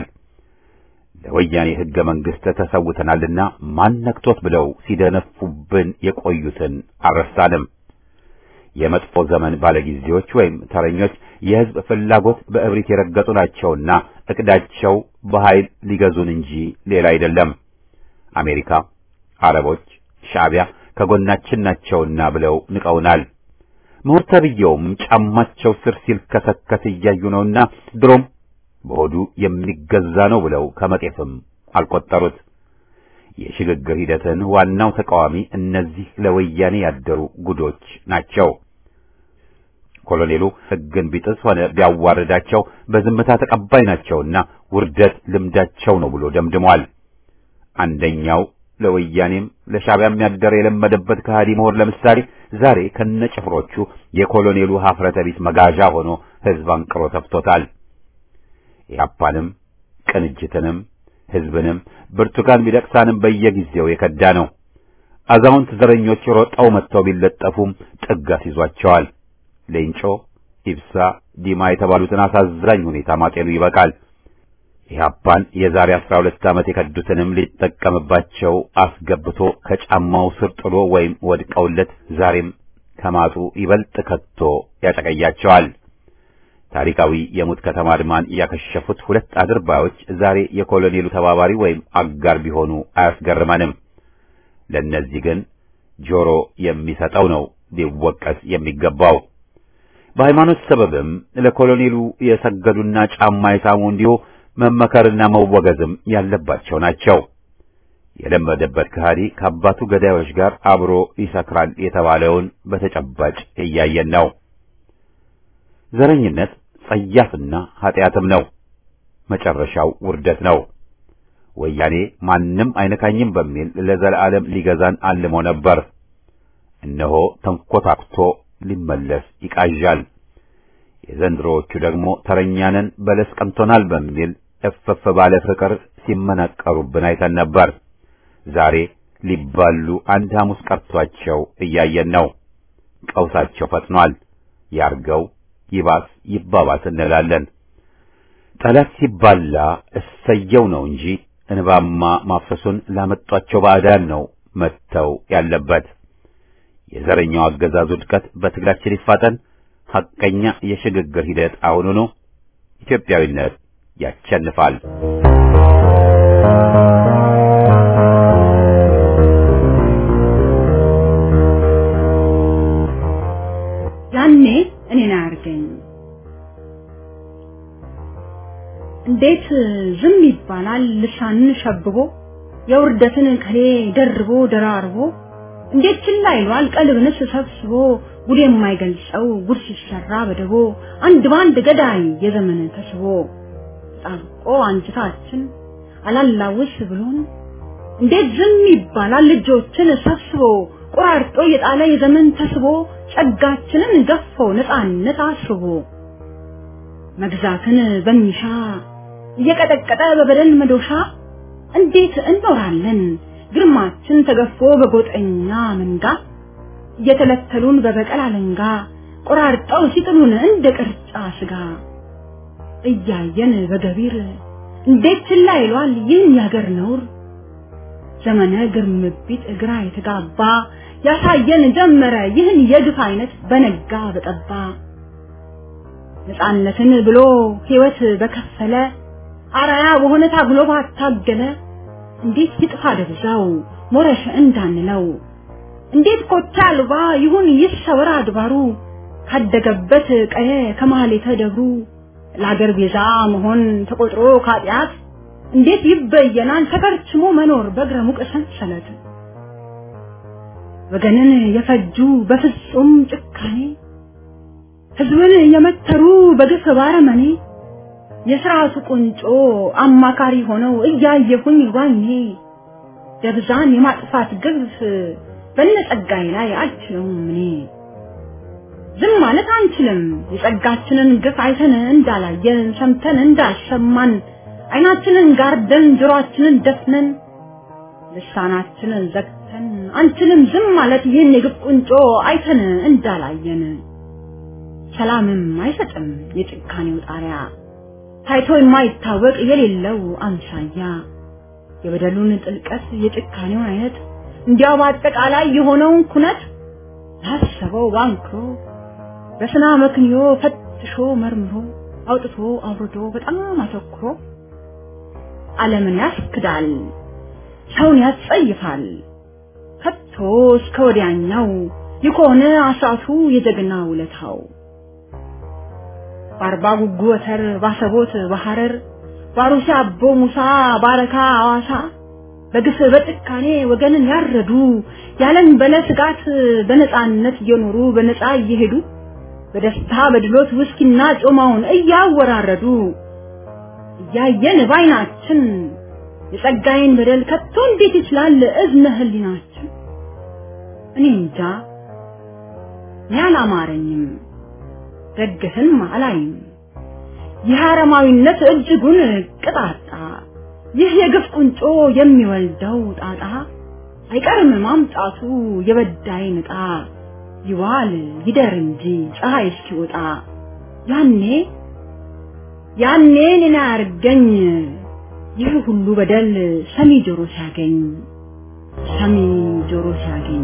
ለወያኔ ሕገ መንግሥት ተሰውተናልና ማን ነክቶት ብለው ሲደነፉብን የቆዩትን አልረሳንም። የመጥፎ ዘመን ባለጊዜዎች ወይም ተረኞች የህዝብ ፍላጎት በእብሪት የረገጡ ናቸውና እቅዳቸው በኃይል ሊገዙን እንጂ ሌላ አይደለም። አሜሪካ፣ አረቦች፣ ሻዕቢያ ከጎናችን ናቸውና ብለው ንቀውናል። ምሁር ተብዬውም ጫማቸው ስር ሲልከሰከስ እያዩ ነውና ድሮም በሆዱ የሚገዛ ነው ብለው ከመጤፍም አልቆጠሩት። የሽግግር ሂደትን ዋናው ተቃዋሚ እነዚህ ለወያኔ ያደሩ ጉዶች ናቸው። ኮሎኔሉ ሕግን ቢጥስ ሆነ ቢያዋርዳቸው በዝምታ ተቀባይ ናቸውና ውርደት ልምዳቸው ነው ብሎ ደምድሟል። አንደኛው ለወያኔም ለሻዕቢያም ያደረ የለመደበት ከሃዲ ምሁር ለምሳሌ ዛሬ ከነጭፍሮቹ የኮሎኔሉ ሀፍረተ ቢስ መጋዣ ሆኖ ሕዝብ አንቅሮ ተፍቶታል። ኢህአፓንም ቅንጅትንም ሕዝብንም ብርቱካን ሚደቅሳንም በየጊዜው የከዳ ነው። አዛውንት ዘረኞች ሮጠው መጥተው ቢለጠፉም ጥግ አስይዟቸዋል። ሌንጮ፣ ኢብሳ፣ ዲማ የተባሉትን አሳዛኝ ሁኔታ ማጤኑ ይበቃል። ኢህአፓን የዛሬ አስራ ሁለት ዓመት የከዱትንም ሊጠቀምባቸው አስገብቶ ከጫማው ስር ጥሎ ወይም ወድቀውለት ዛሬም ከማጡ ይበልጥ ከቶ ያጨቀያቸዋል። ታሪካዊ የሙት ከተማ አድማን ያከሸፉት ሁለት አድርባዮች ዛሬ የኮሎኔሉ ተባባሪ ወይም አጋር ቢሆኑ አያስገርመንም። ለእነዚህ ግን ጆሮ የሚሰጠው ነው ሊወቀስ የሚገባው። በሃይማኖት ሰበብም ለኮሎኔሉ የሰገዱና ጫማ የሳሙ እንዲሁ መመከርና መወገዝም ያለባቸው ናቸው። የለመደበት ከሃዲ ከአባቱ ገዳዮች ጋር አብሮ ይሰክራል የተባለውን በተጨባጭ እያየን ነው። ዘረኝነት ጸያፍና ኃጢአትም ነው። መጨረሻው ውርደት ነው። ወያኔ ማንም አይነካኝም በሚል ለዘላለም ሊገዛን አልሞ ነበር። እነሆ ተንኮታኩቶ ሊመለስ ይቃዣል። የዘንድሮዎቹ ደግሞ ተረኛንን በለስ ቀምቶናል በሚል እፍፍ ባለ ፍቅር ሲመናቀሩብን አይተን ነበር። ዛሬ ሊባሉ አንድ ሐሙስ ቀርቷቸው እያየን ነው። ቀውሳቸው ፈጥኗል። ያርገው ይባስ ይባባስ እንላለን። ጠላት ሲባላ እሰየው ነው እንጂ እንባማ ማፍሰሱን ላመጧቸው ባዕዳን ነው መተው ያለበት። የዘረኛው አገዛዝ ውድቀት በትግላችን ይፋጠን። ሐቀኛ የሽግግር ሂደት አሁኑኑ። ኢትዮጵያዊነት ያቸንፋል። ያኔ እኔን አያርገኝ። እንዴት ዝም ይባላል? ልሳንን ሸብቦ የውርደትን ከሌ ደርቦ ደራርቦ እንዴት ችላ ይሏል? ቀልብንስ ሰብስቦ ጉድ የማይገልጸው ጉድ ሲሰራ በደቦ አንድ ባንድ ገዳይ የዘመን ተስቦ ጣብቆ አንጅታችን አላላውስ ብሎን እንዴት ዝም ይባላል? ልጆችን ሰብስቦ ቆራርጦ የጣለ የዘመን ተስቦ ጸጋችንን ገፎ ነፃነት አስቦ መግዛትን በሚሻ እየቀጠቀጠ በበደል መዶሻ እንዴት እንኖራለን? ግርማችን ተገፎ በጎጠኛ መንጋ እየተለተሉን በበቀል አለንጋ ቆራርጠው ሲጥሉን እንደ ቅርጫ ስጋ እያየን በገቢር እንዴት ችላ ይሏል ይህን ያገር ነውር ዘመነ ግርምቢት እግራ የተጋባ ያሳየን ጀመረ ይህን የግፍ አይነት በነጋ በጠባ ነፃነትን ብሎ ሕይወት በከፈለ አራያ በሆነ ታግሎ ባታገለ እንዴት ይጥፋ ደብዛው ሞረሽ እንዳንለው እንዴት ኮታ አልባ ይሁን ይሰወር አድባሩ ካደገበት ቀየ ከማህሌተ ደብሩ ለአገር ቤዛ መሆን ተቆጥሮ ካጢአት እንዴት ይበየናል ተከርችሞ መኖር በእግረ ሙቅ ሰንሰለት ወገንን የፈጁ በፍጹም ጭካኔ ህዝብን የመተሩ በግፍ ባረመኔ የስርዓቱ ቁንጮ አማካሪ ሆነው እያየሁኝ ዋኜ ደብዛን የማጥፋት ግፍ በነጸጋይ ላይ አልችለውም እኔ ዝም ማለት አንችልም የጸጋችንን ግፍ አይተን እንዳላየን ሰምተን እንዳልሰማን አይናችንን ጋርደን ጆሮአችንን ደፍነን ልሳናችንን ዘግተን አንችልም ዝም ማለት ይህን የግፍ ቁንጮ አይተን እንዳላየን ሰላምም አይሰጥም የጭካኔው ጣሪያ ታይቶ የማይታወቅ የሌለው አምሳያ የበደሉን ጥልቀት የጭካኔውን አይነት እንዲያው በአጠቃላይ የሆነውን ኩነት ላሰበው ባንክሮ በስና መክንዮ ፈትሾ መርምሮ አውጥቶ አውርዶ በጣም አተኩሮ ዓለምን ያስክዳል፣ ሰውን ያስጸይፋል። ከቶ እስከ ወዲያኛው የከሆነ አስራቱ የጀግና ውለታው በአርባ ጉጉ ወተር ባሰቦት በሐረር ባሩሲ አቦ ሙሳ ባረካ አዋሳ በግፍ በጭካኔ ወገንን ያረዱ ያለን በለ ስጋት በነፃነት እየኖሩ በነፃ እየሄዱ በደስታ በድሎት ውስኪና ጮማውን እያወራረዱ እያየን ባይናችን የጸጋዬን በደል ከቶ እንዴት ይችላል እዝነ ህሊናችን? እኔ እንጃ እኔ አላማረኝም፣ ደግፍም አላይም። ይህ አረማዊነት እጅጉን ቅጣጣ፣ ይህ የግፍ ቁንጮ የሚወልደው ጣጣ አይቀርም ማምጣቱ የበዳይን ዕጣ ይዋል ይደር እንጂ ፀሐይ እስኪወጣ ያኔ ያኔ እኔን አያርገኝ ይህ ሁሉ በደል ሰሚ ጆሮ ሲያገኝ ሰሚ ጆሮ ሲያገኝ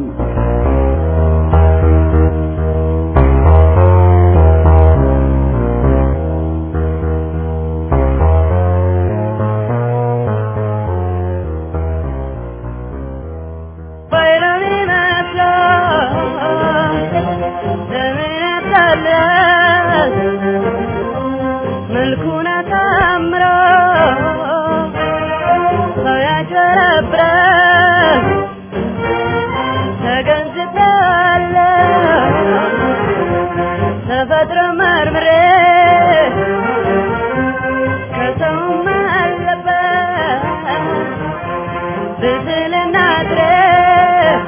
መልኩን አሳምሮ ሰው ያጭበረብራል ተገንዝቤያለሁ ተፈጥሮ መርምሬ ከሰውም አለበት ብስልና ድረስ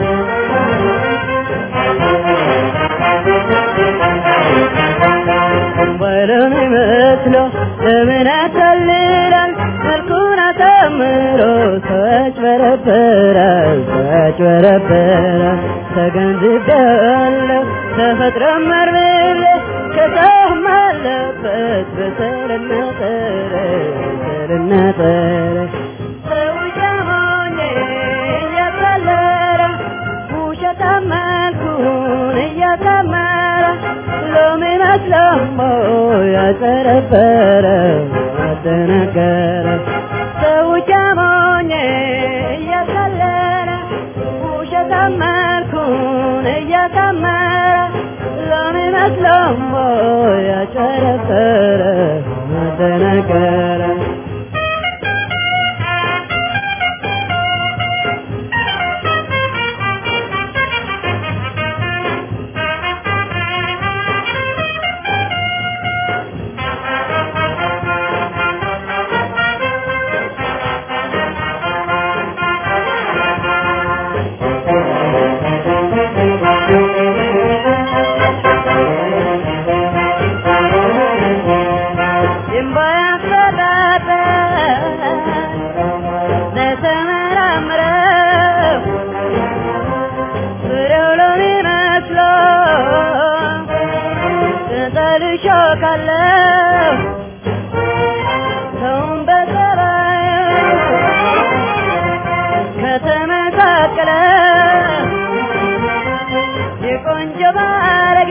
ወለም ይመስሎ ለምን ያታልላል መልኩን አሳምሮ ሰዎች በረበራል ሰዎች በረበራል ተገንዝቤያለሁ ተፈጥሮ መርምሬ ከሰውም አለበት በሰልና ጠረ በሰልና ጠረ ሰው ጀሞኜ እያቀለረ ውሸታም መልኩን እያሳመረ ሎሚ መስለሞ ያጨረበረ አደነገረ ሰው ጀሞኜ እያቀለረ ውሸታም መልኩን እያሳመረ ሎሚ መስለሞ ያጨረበረ አደነገረ ሾካለሁ ሰውን በጸባዩ ከተመሳቀለ የቆንጆ ባለጌ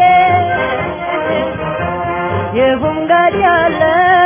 የፉንጋድ ያለ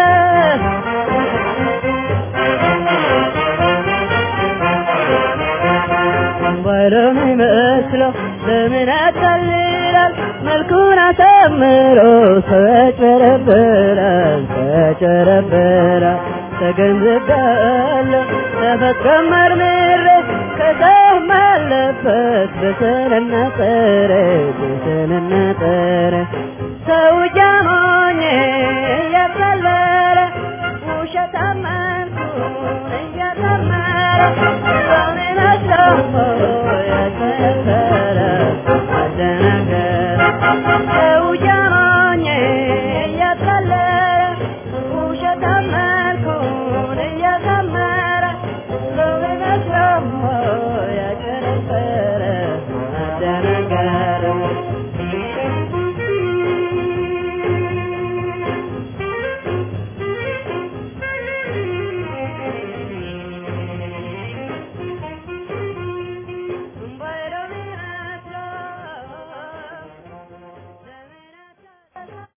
ባለም ይመስለው ለምን ያታልላል መልኩን አሳምሮ ሰው ያጭበረብራል ሰው ያጭበረብራል ተገንዝቤያለሁ ተፈጥሮ መርምሬ ከሰውም አለበት በሰልና ጠረ በሰልና ጠረ ሰው ጃሞኜ እያቀለረ ውሸታም መልኩን እያሳመረ ሰውን መስሎሞ ያጭበረበረ አደናገረ ሰው